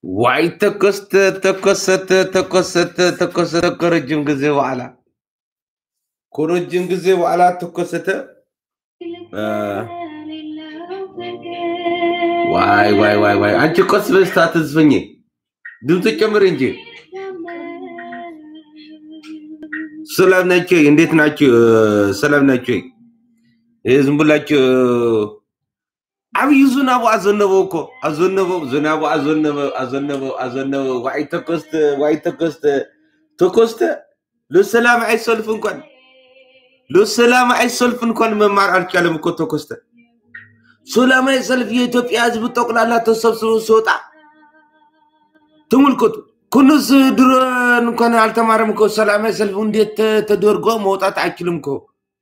ዋይ ተኮስተ ተኮሰተ ተኮሰተ ተኮሰተ ከረጅም ጊዜ በኋላ ከረጅም ጊዜ በኋላ ተኮሰተ። አ፣ ዋይ ዋይ ዋይ ዋይ አንቺ ቆስ በስታ ትዝፈኝ ድምፅ ጨምር እንጂ። ሰላም ናቸው? እንዴት ናቸው? ሰላም ናቸው? ይህ ዝም ብላችሁ ዓብይ ዝናቡ አዘነበው እኮ አዘነበው፣ ዝናቡ አዘነበው፣ አዘነበው፣ አዘነበው። ዋይ ተኮስተ ዋይ ተኮስተ ተኮስተ ለሰላማዊ ሰልፍ እንኳን ለሰላማዊ ሰልፍ እንኳን መማር አልቻለም እኮ ተኮስተ። ሰላማዊ ሰልፍ የኢትዮጵያ ሕዝብ ጠቅላላ ተሰብስቦ ሲወጣ ተመልከቱ። ኩንስ ድሮ እንኳን አልተማረም እኮ ሰላማዊ ሰልፍ እንዴት ተ- ተደርጎ መውጣት አይችልም እኮ።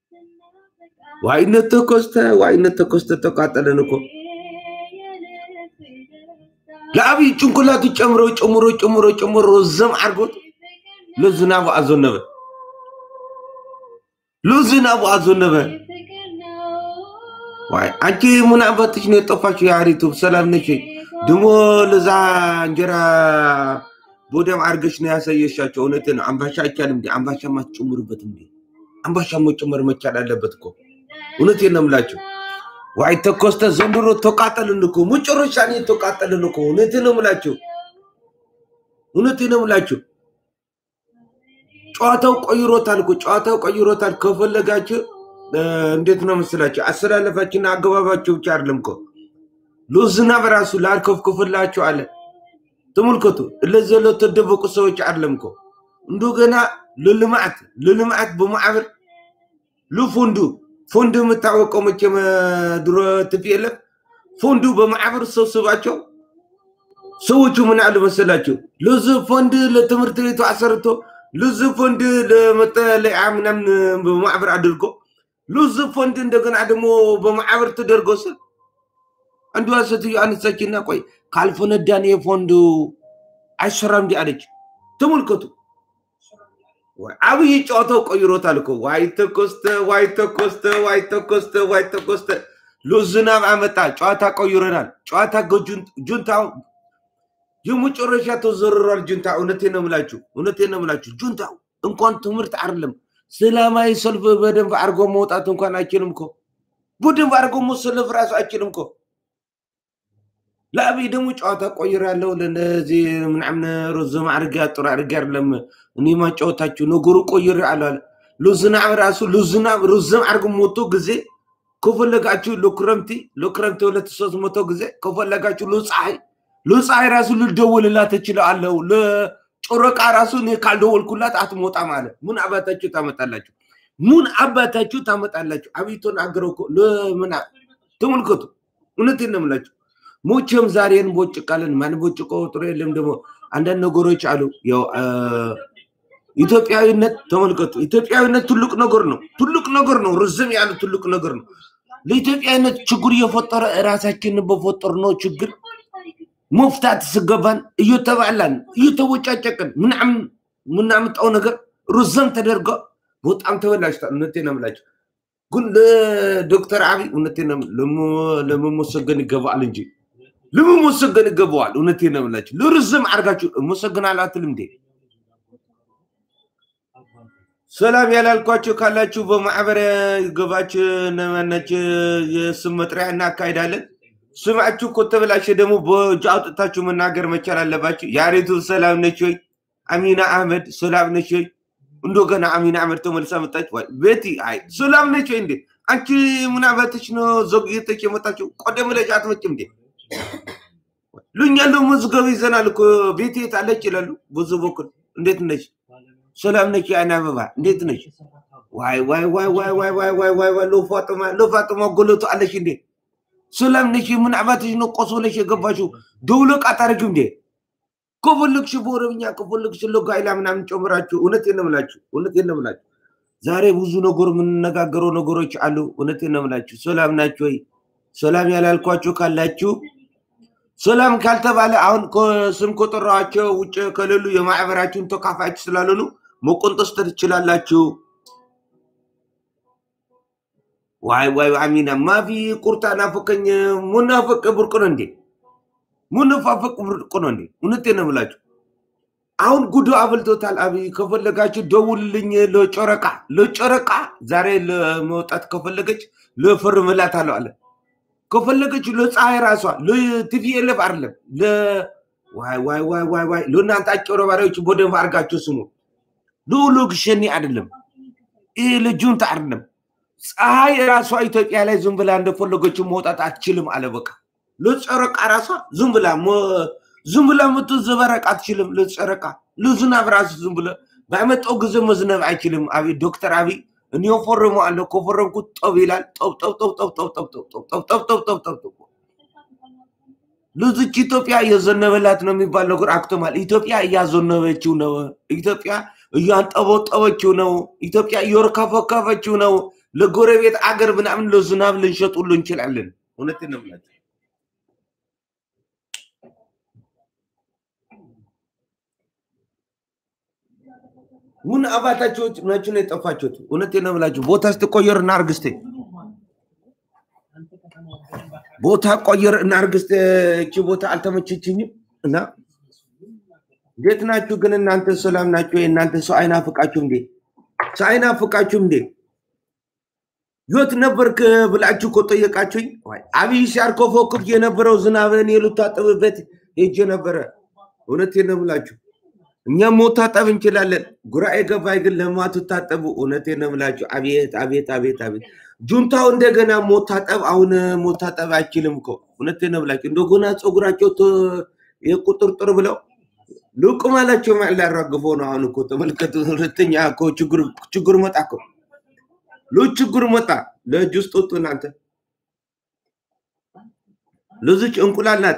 ዋይነት ተኮስተ ዋይነት ተኮስተ ተቃጠለን እኮ ለአብይ ጭንቅላቱ ጨምሮ ጨምሮ ጨምሮ ጨምሮ ዘም አድርጎት ለዝናቡ አዘነበ ለዝናቡ አዘነበ። ዋይ አንቺ ምን አባትሽ ነው የጠፋችው? የአሪቱ ሰላም ነች ወይ? ድሞ ለዛ እንጀራ ቦደም አድርገሽ ነው ያሳየሻቸው። እውነትን ነው። አምባሻ አይቻልም እንዴ? አምባሻ ማትጨምሩበት እንዴ? አምባሻ መጨመር መቻል አለበት እኮ። እውነቴን ነው የምላቸው። ዋይ ተኮስተ ዘንድሮ ተቃጠልን እኮ መጨረሻ ነው የተቃጠልን እኮ። እውነቴን ነው የምላቸው። እውነቴን ነው የምላቸው። ጨዋታው ቀይሮታል እኮ ጨዋታው ቀይሮታል። ከፈለጋችሁ እ፣ እንዴት ነው መስላችሁ አሰላለፋችሁና አገባባችሁ ብቻ አይደለም እኮ ለዝናብ ራሱ ላርከፍክፍላችሁ አለ። ተመልከቱ፣ እለዚ ለተደበቁ ሰዎች አይደለም እኮ እንደገና ለልማት ለልማት በማዕበር ለፎንዱ ፎንዱ የምታወቀው መቼም እ፣ ድሮ ትፒኤልኤፍ ፎንዱ በማዕበር ሰብስባቸው ሰዎቹ ምን አሉ መሰላቸው? ለዚ ፎንድ ለትምህርት ቤቱ አሰርቶ ለዚ ፎንድ ለመጠለያ ምናምን በማዕበር አድርጎ ለዚ ፎንድ እንደገና ደግሞ በማዕበር ተደርጎ ስል አንዷ ሴትዮ አነሳችና ቆይ ካልፈነዳን የፎንዱ አይሰራም እንዲ አለች። ተመልከቱ፣ ወይ አብይ ጨዋታው ቀይሮታል እኮ። ዋይ ተኮስተ ዋይ ተኮስተ ዋይ ተኮስተ ዋይ ተኮስተ ለዝናብ አመጣ። ጨዋታ ቀይሮናል። ጨዋታ ጁንታው የመጨረሻ ተዘርሯል። ጁንታ እውነቴን ነው የምላችሁ፣ እውነቴን ነው የምላችሁ። ጁንታው እንኳን ትምህርት አይደለም ሰላማዊ ሰልፍ በደንብ አድርጎ መውጣት እንኳን አይችልም እኮ። በደንብ አድርጎ መሰለፍ ራሱ አይችልም እኮ። ለአብይ ደግሞ ጨዋታ ቆይር ያለው ለነዚህ ምናምን ረዘም አድርጌ ጥሩ አድርጌ አይደለም እኔ ማጫወታችሁ ነገሩ ቆይር አለ አለ ለዝናብ ራሱ ለዝናብ ረዘም አድርጎ ሞቶ ጊዜ ከፈለጋችሁ ለክረምቲ ለክረምቲ ሁለት ሶስት መቶ ጊዜ ከፈለጋችሁ ለፀሐይ ለፀሐይ ራሱ ልደውልላት እችላለሁ። ለጨረቃ ራሱ እኔ ካልደወልኩላት አትሞጣም አለ። ምን አባታችሁ ታመጣላችሁ? ምን አባታችሁ ታመጣላችሁ? አብይ ተናገረው እኮ ለምን አ- ተመልከቱ። እውነቴን ነው የምላችሁ። ሞቼም ዛሬ እንቦጭቃለን። ማንቦጭቀው ጥሩ የለም። ደግሞ አንዳንድ ነገሮች አሉ። ያው አ፣ ኢትዮጵያዊነት ተመልከቱ። ኢትዮጵያዊነት ትልቅ ነገር ነው። ትልቅ ነገር ነው። ርዝም ያለ ትልቅ ነገር ነው። ለኢትዮጵያዊነት ችግር እየፈጠረ ራሳችንን በፈጠርነው ችግር መፍታት ስገባን እየተባላን እየተቦጫጨቅን ምናምን ምናምጣው ነገር ርዘም ተደርጎ በጣም ተበላሽቷል። እውነቴን ነው የምላቸው። ግን ለዶክተር አብይ እውነቴን ነው ለመ- ለመመሰገን ይገባል እንጂ ለመመሰገን ይገባዋል። እውነቴን ነው የምላቸው። ለርዝም አድርጋችሁ እመሰግናለሁ አትልም እንዴ? ሰላም ያላልኳችሁ ካላችሁ በማዕበረ ገባችሁ ነመነች የስም መጥሪያ እናካሄዳለን። ስማችሁ እኮ ተበላሸ ደግሞ በእጅ አውጥታችሁ መናገር መቻል አለባችሁ። የአሬቱ ሰላም ነች ወይ? አሚና አህመድ ሰላም ነች ወይ? እንደገና አሚና አህመድ ተመልሳ መጣች። ወይ ቤቲ አይ ሰላም ነች ወይ እንዴ? አንቺ ምን አባትሽ ነው ዘግይተሽ የመጣችው? ቀደም ብለሽ አትመጭም እንዴ? ሉኛ ደግሞ መዝገብ ይዘናል እኮ ቤቲ የት አለች ይላሉ። ብዙ በኩል እንዴት ነች? ሰላም ነች? የአይን አበባ እንዴት ነች? ዋይ ዋይ ዋይ ዋይ ዋይ ዋይ ዋይ ዋይ ዋይ ለፋጥማ ለፋጥማ ጎለቱ አለሽ እንዴ? ሰላም ነሽ? ምን አባትሽ ነው ቆስ ብለሽ የገባሽው? ደውለቅ አታደርጊም እንዴ? ከፈለግሽ በኦሮምኛ ከፈለግሽ ለጋይላ ምናምን ጨምራችሁ። እውነቴን ነው የምላችሁ፣ እውነቴን ነው የምላችሁ። ዛሬ ብዙ ነገር የምንነጋገረው ነገሮች አሉ። እውነቴን ነው የምላችሁ። ሰላም ናችሁ ወይ? ሰላም ያላልኳችሁ ካላችሁ ሰላም ካልተባለ አሁን ስም ከጠራኋቸው ውጭ ከሌሉ የማዕበራችሁን ተካፋዮች ስላልሆኑ መቆንጠስ ትችላላችሁ። ዋይ ዋይ አሚና ማፊ ቁርጣ ናፈቀኝ። ሙናፈቅ ብርቅ ነው እንዴ? ምንፋፈቅ ብርቅ ነው እንዴ? እውነቴን ነው የምላችሁ። አሁን ጉዶ አብልቶታል አብይ። ከፈለጋችሁ ደውልልኝ ለጨረቃ ለጨረቃ ዛሬ ለመውጣት ከፈለገች ለፈርምላት አለው አለ። ከፈለገች ለፀሐይ ራሷ ለቲቪኤልፍ አይደለም ለ ዋይ ዋይ ዋይ ዋይ ዋይ ለእናንተ አጭበርባሪዎች በደንብ አድርጋችሁ ስሙ። ልኡሉግ ሸኒ አይደለም ይህ ልጁንታ አይደለም። ፀሐይ ራሷ ኢትዮጵያ ላይ ዝም ብላ እንደፈለገችው መውጣት አትችልም አለ። በቃ ለጨረቃ ራሷ ዝም ብላ ዝም ብላ ምትዘበረቅ አትችልም። ለጨረቃ ለዝናብ ራሱ ዝም ብለ ባመጣው ጊዜ መዝነብ አይችልም። አብይ ዶክተር አብይ እኔ ፈርሞ አለ ከፈረምኩት ጠብ ይላል። ጠብ ጠብ ጠብ ጠብ ጠብ ጠብ ጠብ ጠብ ጠብ ጠብ ጠብ ጠብ ጠብ ልዝች ኢትዮጵያ እየዘነበላት ነው የሚባል ነገር አክተማል። ኢትዮጵያ እያዘነበችው ነው። ኢትዮጵያ እያንጠበጠበችው ነው። ኢትዮጵያ እየወርከፈከፈችው ነው። ለጎረቤት አገር ምናምን ለዝናብ ልንሸጡሉ እንችላለን። እውነቴን ነው የምላቸው። ምን አባታቸው ናችሁ ነው የጠፋችሁት? እውነቴን ነው የምላችሁ። ቦታ ስትቆየር እና አርግስቴ ቦታ ቆየር እና አርግስቴ እቺ ቦታ አልተመቸችኝም እና እንዴት ናችሁ ግን እናንተ ሰላም ናችሁ? እናንተ ሰው አይናፍቃችሁም እንዴ? ሰው አይናፍቃችሁም እንዴ? የት ነበርክ ብላችሁ እኮ ጠየቃችሁኝ። አብይ ሲያርከፈክፍ የነበረው ዝናብን የልታጠብበት ሄጄ ነበረ። እውነቴን ነው የምላችሁ። እኛም መታጠብ እንችላለን። ጉራ የገባይ ግን ለማትታጠቡ እውነቴን ነው የምላችሁ። አቤት አቤት አቤት አቤት ጁንታው እንደገና ሞታጠብ አሁን ሞታጠብ አይችልም እኮ እውነቴን ነው የምላችሁ። እንደገና ፀጉራቸው የቁጥርጥር ብለው ልቅ ማላቸው ሊያራግፎ ነው። አሁን እኮ ተመልከቱ። ሁለተኛ እኮ ችግር መጣ እኮ ሉ ችግር መጣ። ለእጅ ውስጥ ወጡ እናንተ ልዝች እንቁላል ናት።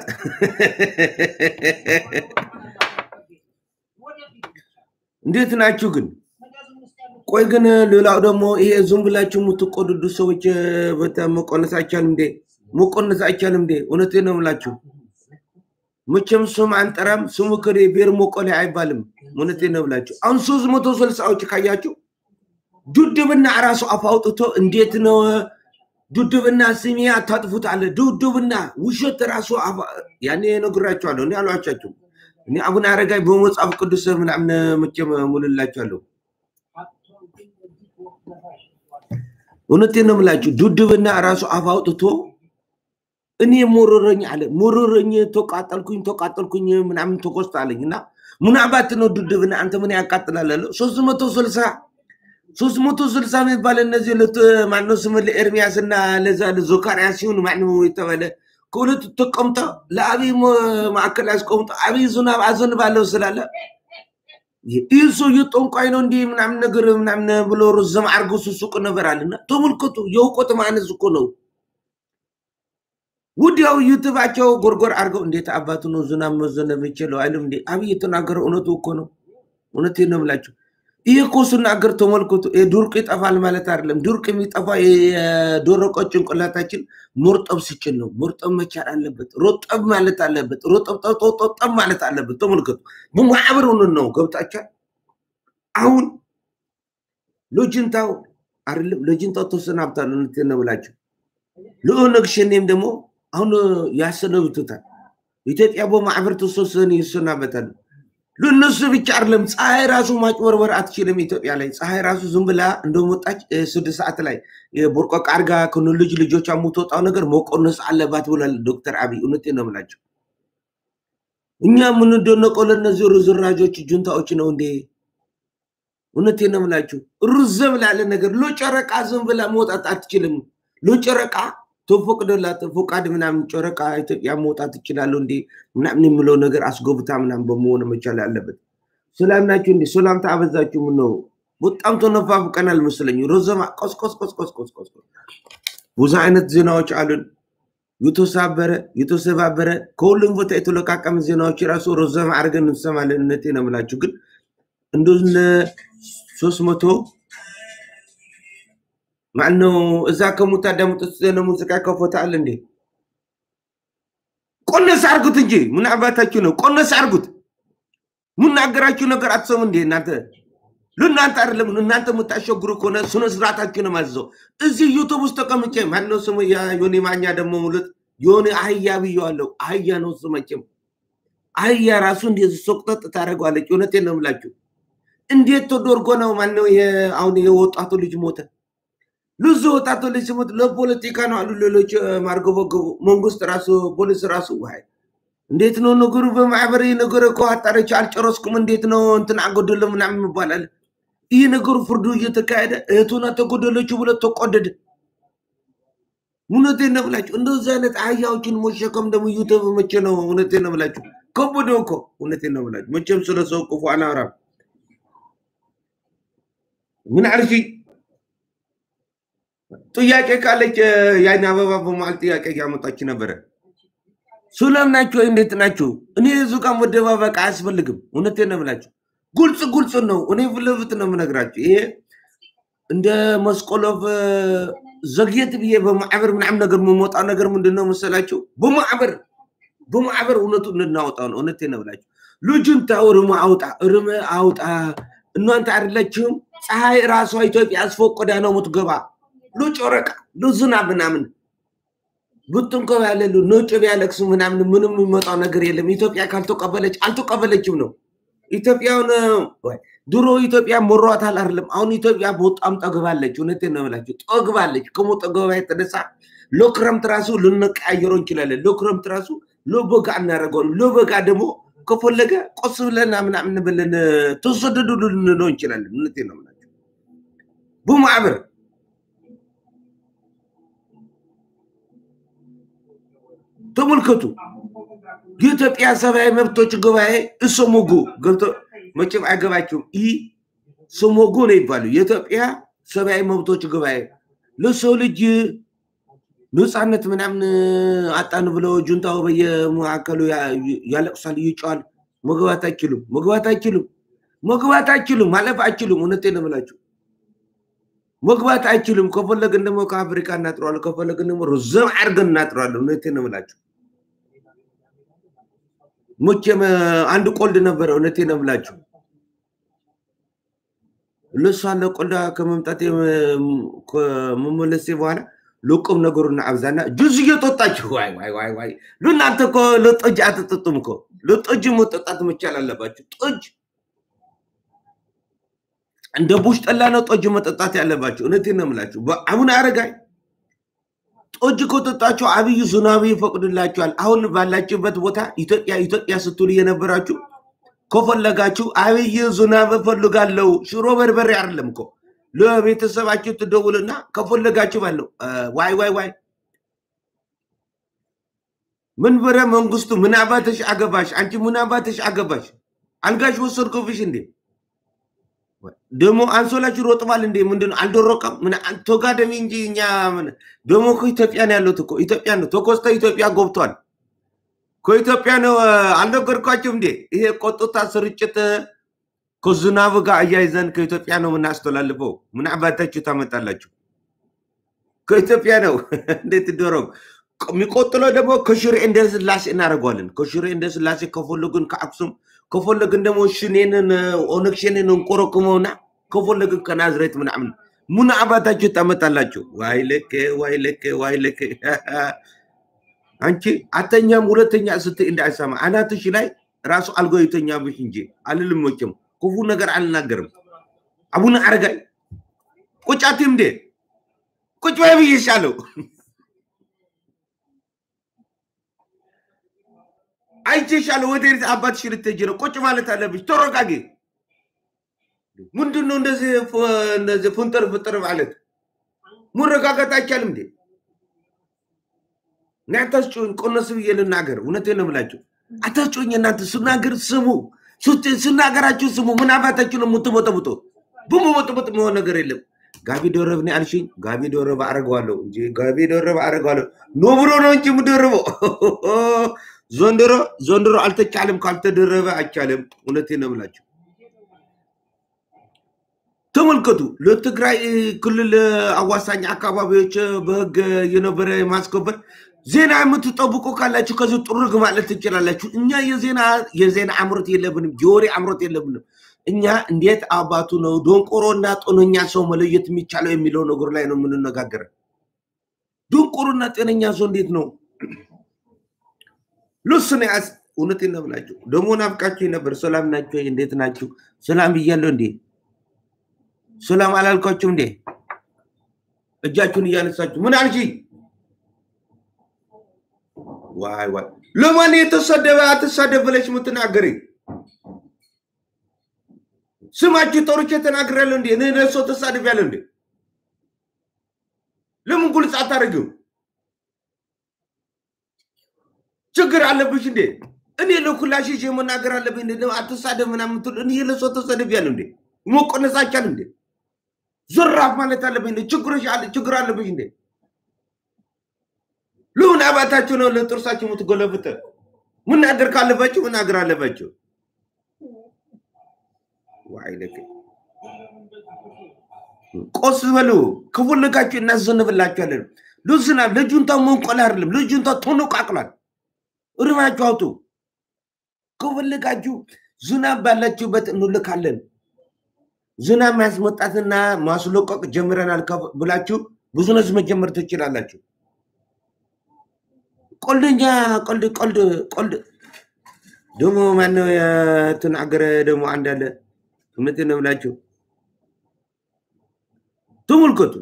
እንዴት ናችሁ ግን? ቆይ ግን ሌላው ደግሞ ይሄ ዝም ብላችሁ የምትቆድዱ ሰዎች መቆነስ አይቻልም እንዴ? መቆነስ አይቻልም እንዴ? እውነቴን ነው የምላችሁ። መቼም ስም አንጠራም። ስሙ ክሬ ብሔር መቆሌ አይባልም። እውነቴን ነው የምላችሁ። አሁን ሶስት መቶ ስልሳዎች ካያችሁ ዱድብና ራሱ አፍ አውጥቶ እንዴት ነው ዱድብና ስሜ አታጥፉት አለ። ዱድብና ውሸት ራሱ ያኔ ነግራችኋለሁ። እኔ አልዋሻችሁም። እኔ አቡነ አረጋይ በመጽሐፍ ቅዱስ ምናምን መቼም ሙልላችኋለሁ። እውነቴን ነው የምላችሁ። ዱድብና ራሱ አፍ አውጥቶ እኔ ሞረረኝ አለ። ሞረረኝ፣ ተቃጠልኩኝ፣ ተቃጠልኩኝ ምናምን ተቆስጥ አለኝ እና ምናባት ነው ዱድብና አንተ ምን ያቃጥላል አለ። ሶስት መቶ ስልሳ ሶስት መቶ ስልሳ የሚባል እነዚህ ለት ማነው ስም ለኤርሚያስ እና ለዛ ለዞካርያስ ሲሆን ማነው የተባለ ከሁለቱ ተቀምጠ ለአብይ ማዕከል ያስቀምጠ አብይ ዝናብ አዘንባለሁ ስላለ ይህ ሰውዬ ጠንቋይ ነው እንዲህ ምናምን ነገር ምናምን ብሎ ርዘም አርጎ ሱሱቅ ነበር አለና ተመልከቱ። የእውቀት ማነስ እኮ ነው። ወዲያው ዩቱባቸው ጎርጎር አድርገው እንዴት አባቱ ነው ዝናብ መዘነብ ይችለው አይልም እንዴ? አብይ የተናገረ እውነቱ እኮ ነው። እውነቴን ነው የምላቸው። ይህ እኮ ስናገር ተመልከቱ። ድርቅ ይጠፋል ማለት አይደለም። ድርቅ የሚጠፋ የደረቀ ጭንቅላታችን መርጠብ ሲችል ነው። መርጠብ መቻል አለበት። ሮጠብ ማለት አለበት። ሮጠብ ማለት አለበት። ተመልከቱ። በማዕበር ሆነን ነው ገብታችኋል። አሁን ለጅንታው አይደለም ለጅንታው ተሰናብታል። እውነቴን ነው የምላቸው። ለኦነግ ሸኔም ደግሞ አሁን ያሰነብቱታል። ኢትዮጵያ በማዕበር ተሰብስበን ይሰናበታሉ። ለእነሱ ብቻ አይደለም። ፀሐይ ራሱ ማጭበርበር አትችልም። ኢትዮጵያ ላይ ፀሐይ ራሱ ዝም ብላ እንደመጣች ስድስት ሰዓት ላይ ቦርቆቅ አድርጋ ከነ ልጅ ልጆቿ የምትወጣው ነገር መቆነስ አለባት ብሏል ዶክተር አብይ። እውነቴን ነው የምላቸው። እኛ የምንደነቀው ለእነዚህ ርዝራጆች ጁንታዎች ነው እንዴ? እውነቴን ነው የምላችሁ። ርዘም ላለ ነገር ለጨረቃ ዝም ብላ መውጣት አትችልም። ለጨረቃ ተፈቅዶላት ፈቃድ ምናምን ጨረቃ ኢትዮጵያ መውጣት ትችላለሁ እንዴ ምናምን የምለው ነገር አስጎብታ ምናምን በመሆን መቻል አለበት። ሰላም ናችሁ እንዴ? ሰላምታ አበዛችሁ። ምን ነው በጣም ተነፋፍቀናል መሰለኝ። ሮዘማ ቆስቆስቆስቆስቆስቆስ ብዙ አይነት ዜናዎች አሉን። የተሳበረ የተሰባበረ ከሁሉም ቦታ የተለቃቀመ ዜናዎች ራሱ ሮዘማ አድርገን እንሰማለን። እውነቴ ነው የምላችሁ ግን እንደነ ሶስት መቶ ማነው እዛ ከምታዳምጡት ዘነ ሙዚቃ ከፎታ አለ እንዴ? ቆነስ አርጉት እንጂ ምን አባታችሁ ነው? ቆነስ አርጉት። ምናገራችሁ ነገር አትሰሙ እንዴ እናንተ? ለእናንተ አይደለም እናንተ የምታሸግሩ ከሆነ ስነ ስርዓታችሁ ነው ማዘው። እዚህ ዩቱብ ውስጥ ተቀምጬ ማነው ስሙ ዮኒ ማኛ ደግሞ ሙሉት የሆነ አህያ ብየዋለሁ። አህያ ነው እሱ መቼም አህያ ራሱ እንደዚህ ሶቅጠጥ ታደርገዋለች። እውነቴን ነው የምላችሁ። እንዴት ተደርጎ ነው ማነው አሁን የወጣቱ ልጅ ሞተ? ልዙ ወጣቱ ልጅ ሲሞት ለፖለቲካ ነው አሉ ሌሎች ማርገበገቡ መንግስት ራሱ ፖሊስ ራሱ ዋይ እንዴት ነው ነገሩ? በማህበር ነገር እኮ አጣረች አልጨረስኩም፣ እንዴት ነው እንትን አጎደለ ምናምን ይባላል። ይህ ነገሩ ፍርዱ እየተካሄደ እህቱና ተጎደለችው ብሎ ተቆደደ። እውነቴን ነው ብላችሁ እንደዚህ አይነት አህያዎችን መሸከም ደግሞ ዩቱብ መቼ ነው? እውነቴን ነው ብላችሁ ከበደ እኮ እውነቴን ነው ብላችሁ መቼም ስለ ሰው ክፉ አናወራም። ምን አልሽ? ጥያቄ ካለች የአይን አበባ በመሀል ጥያቄ እያመጣች ነበረ። ሰላም ናቸው? እንዴት ናቸው? እኔ እዙ ጋር መደባበቅ አያስፈልግም። እውነቴን ነው ብላችሁ ጉልጽ ጉልጽ ነው። እኔ ፊት ለፊት ነው የምነግራችሁ። ይሄ እንደ መስቆሎፍ ዘግየት ብዬ በማዕበር ምናምን ነገር የምወጣው ነገር ምንድን ነው መሰላችሁ? በማዕበር በማዕበር እውነቱ እንድናወጣው ነው። እውነቴን ነው ብላችሁ ልጁን ተው፣ እርም አውጣ፣ እርም አውጣ። እናንተ አይደለችም ፀሐይ ራሷ ኢትዮጵያ አስፈቆዳ ነው የምትገባ። ሉጮረቃ ሉዝናብ ምናምን ብትንኮብ ያለሉ ነጭ ቢያለቅሱ ምናምን ምንም የሚመጣው ነገር የለም። ኢትዮጵያ ካልተቀበለች አልተቀበለችም ነው። ኢትዮጵያውን ድሮ ኢትዮጵያ ሞሯታል አይደለም። አሁን ኢትዮጵያ በጣም ጠግባለች። እውነቴን ነው የምላችሁ ጠግባለች። ከመጠገባ የተነሳ ለክረምት ራሱ ልንቀያየረው እንችላለን። ለክረምት ራሱ ለበጋ እናደርገዋለን። ለበጋ ደግሞ ከፈለገ ቆስ ብለና ምናምን ብለን ተሰደዱ ልንለው እንችላለን። እውነቴን ነው የምላችሁ በማዕበር ተመልከቱ። የኢትዮጵያ ሰብአዊ መብቶች ጉባኤ እሶሞጎ ገብቶ መቼም አይገባቸውም። ይህ ሶሞጎ ነው ይባሉ የኢትዮጵያ ሰብአዊ መብቶች ጉባኤ ለሰው ልጅ ነፃነት ምናምን አጣን ብለው ጁንታው በየመካከሉ ያለቅሳል፣ ይጨዋል። መግባት አይችሉም፣ መግባት አይችሉም፣ መግባት አይችሉም፣ ማለፍ አይችሉም። እውነቴን ነው የምላችሁ መግባት አይችሉም። ከፈለግን ደግሞ ከአፍሪካ እናጥረዋለን፣ ከፈለግን ደግሞ ርዘም አድርገን እናጥረዋለን። እውነቴን ነው የምላችሁ መቼም አንድ ቆልድ ነበረ። እውነቴን ነው የምላችሁ ለሷ ለቆልዳ ከመምጣት ከመመለሴ በኋላ ለቁም ነገሩን አብዛና ጁዝ እየጠጣችሁ ዋይ ዋይ ዋይ ዋይ ለእናንተ እኮ ለጠጅ አትጠጡም እኮ ለጠጅ መጠጣት መቻል አለባችሁ። ጠጅ እንደ ቡሽ ጠላ ነው ጠጅ መጠጣት ያለባችሁ። እውነቴን ነው የምላችሁ። አቡነ አረጋይ ጠጅ ከጠጣችሁ አብይ ሱናሚ ይፈቅድላችኋል። አሁን ባላችሁበት ቦታ ኢትዮጵያ ኢትዮጵያ ስትሉ የነበራችሁ ከፈለጋችሁ አብይ ዙናብ እፈልጋለሁ ሽሮ በርበሬ አይደለም እኮ ለቤተሰባችሁ ትደውልና ከፈለጋችሁ ባለው ዋይ ዋይ ዋይ መንበረ መንግስቱ ምን አባትሽ አገባሽ? አንቺ ምን አባትሽ አገባሽ? አልጋሽ ወሰድኩብሽ እንዴ? ደግሞ አንሶላችሁ ሮጥባል እንዴ? ምንድነው አልደረቀም? ምን ተጋደሚ እንጂ እኛ ደግሞ ከኢትዮጵያ ነው ያሉት እኮ ኢትዮጵያ ነው ተኮስተ ኢትዮጵያ ገብቷል። ከኢትዮጵያ ነው አልነገርኳችሁም እንዴ? ይሄ ቆጥታ ስርጭት ከዝናብ ጋር አያይዘን ከኢትዮጵያ ነው የምናስተላልፈው። ምን አባታችሁ ታመጣላችሁ? ከኢትዮጵያ ነው እንዴት ይደረግ? የሚቆጥለው ደግሞ ከሽሬ እንደ ስላሴ እናደርገዋለን። ከሽሬ እንደ ስላሴ ከፈለግን ከአክሱም ከፈለግን ደግሞ ሽኔንን ኦነግ ሸኔን እንቆረቁመውና ከፈለግን ከናዝሬት ምናምን ምን አባታችሁ ታመጣላችሁ? ዋይ ልክ ዋይ ልክ ዋይ ልክ አንቺ አተኛም ሁለተኛ ስትይ እንዳይሰማ አናትሽ ላይ ራሱ አልጎ ይተኛብሽ እንጂ አልልም። መቼም ክፉ ነገር አልናገርም። አቡነ አረጋይ ቁጭ አትይም እንዴ? ቁጭ በይ ብዬሻለሁ። አይቼሻለሁ። ወደ አባትሽ ልትሄጂ ነው። ቁጭ ማለት አለብሽ። ተረጋጊ። ምንድን ነው እንደዚህ እንደዚህ ፍንጥር ፍጥር ማለት? መረጋጋት አይቻልም እንዴ? እና አታስጮኝ። ቆነስ ብዬ ልናገር። እውነቴን ነው የምላችሁ። አታስጮኝ። እናንተ ስናገር ስሙ፣ ስናገራችሁ ስሙ። ምን አባታችሁ ነው የምትቦጠቡጦ? በመቦጥቦጥ መሆን ነገር የለም። ጋቢ ደረብ ነው ያልሽኝ። ጋቢ ደረብ አደርገዋለሁ እንጂ ጋቢ ደረብ አደርገዋለሁ። ኖብሮ ነው እንጂ የምደርበው ዘንድሮ ዘንድሮ አልተቻለም። ካልተደረበ አይቻልም። እውነቴን ነው የምላችሁ። ተመልከቱ። ለትግራይ ክልል አዋሳኝ አካባቢዎች በህግ የነበረ ማስከበር ዜና የምትጠብቁ ካላችሁ ከዚህ ጥርግ ማለት ትችላላችሁ። እኛ የዜና የዜና አምሮት የለብንም፣ የወሬ አምሮት የለብንም። እኛ እንዴት አባቱ ነው ደንቆሮ እና ጤነኛ ሰው መለየት የሚቻለው የሚለው ነገር ላይ ነው የምንነጋገረው። ደንቆሮና ጤነኛ ሰው እንዴት ነው ሉስ ነው ያስ እውነቴን ነው ብላችሁ ደግሞ ናፍቃችሁ ነበር። ሰላም ናችሁ? እንዴት ናችሁ? ሰላም ብያለሁ እንዴ? ሰላም አላልኳችሁም እንዴ? እጃችሁን እያነሳችሁ ምን አልሽ? ዋይ ዋይ! ለማን የተሰደበ አትሳደብ ብለሽ የምትናገሪ? ስማችሁ ጠርቼ ተናግሬያለሁ እንዴ? እኔ ለሰው ተሳድቤያለሁ እንዴ? ለምን ግልጽ አታደርግም? ችግር አለብሽ እንዴ? እኔ ለኩላሽ ይዤ መናገር አለብኝ እንዴ? አትሳደብ ምናምን ትሉ እኔ ለሰው ተሰድቤያለሁ እንዴ? መቆነስ አይቻልም እንዴ? ዘራፍ ማለት አለብኝ እንዴ? ችግሮች አለ ችግር አለብሽ እንዴ? ለምን አባታችሁ ነው ለጥርሳችሁ የምትጎለብት? መናገር ካለባችሁ መናገር አለባችሁ። ዋይ ለክ ቆስ በሉ ከፈለጋችሁ እናዘንብላችኋለን። ልዝና ልጁንታ መንቆል አይደለም ልጁንታ ተነቃቅሏል። እርማችሁ አውጡ። ከፈለጋችሁ ዝናብ ባላችሁበት እንልካለን። ዝናብ ማስመጣትና ማስለቀቅ ጀምረናል ከ- ብላችሁ ቢዝነስ መጀመር ትችላላችሁ። ቀልደኛ ቀልድ ቀልድ ቀልድ ደግሞ ማነው የተናገረ ደግሞ አንድ አለ እውነቴን ነው ብላችሁ ተመልከቱ።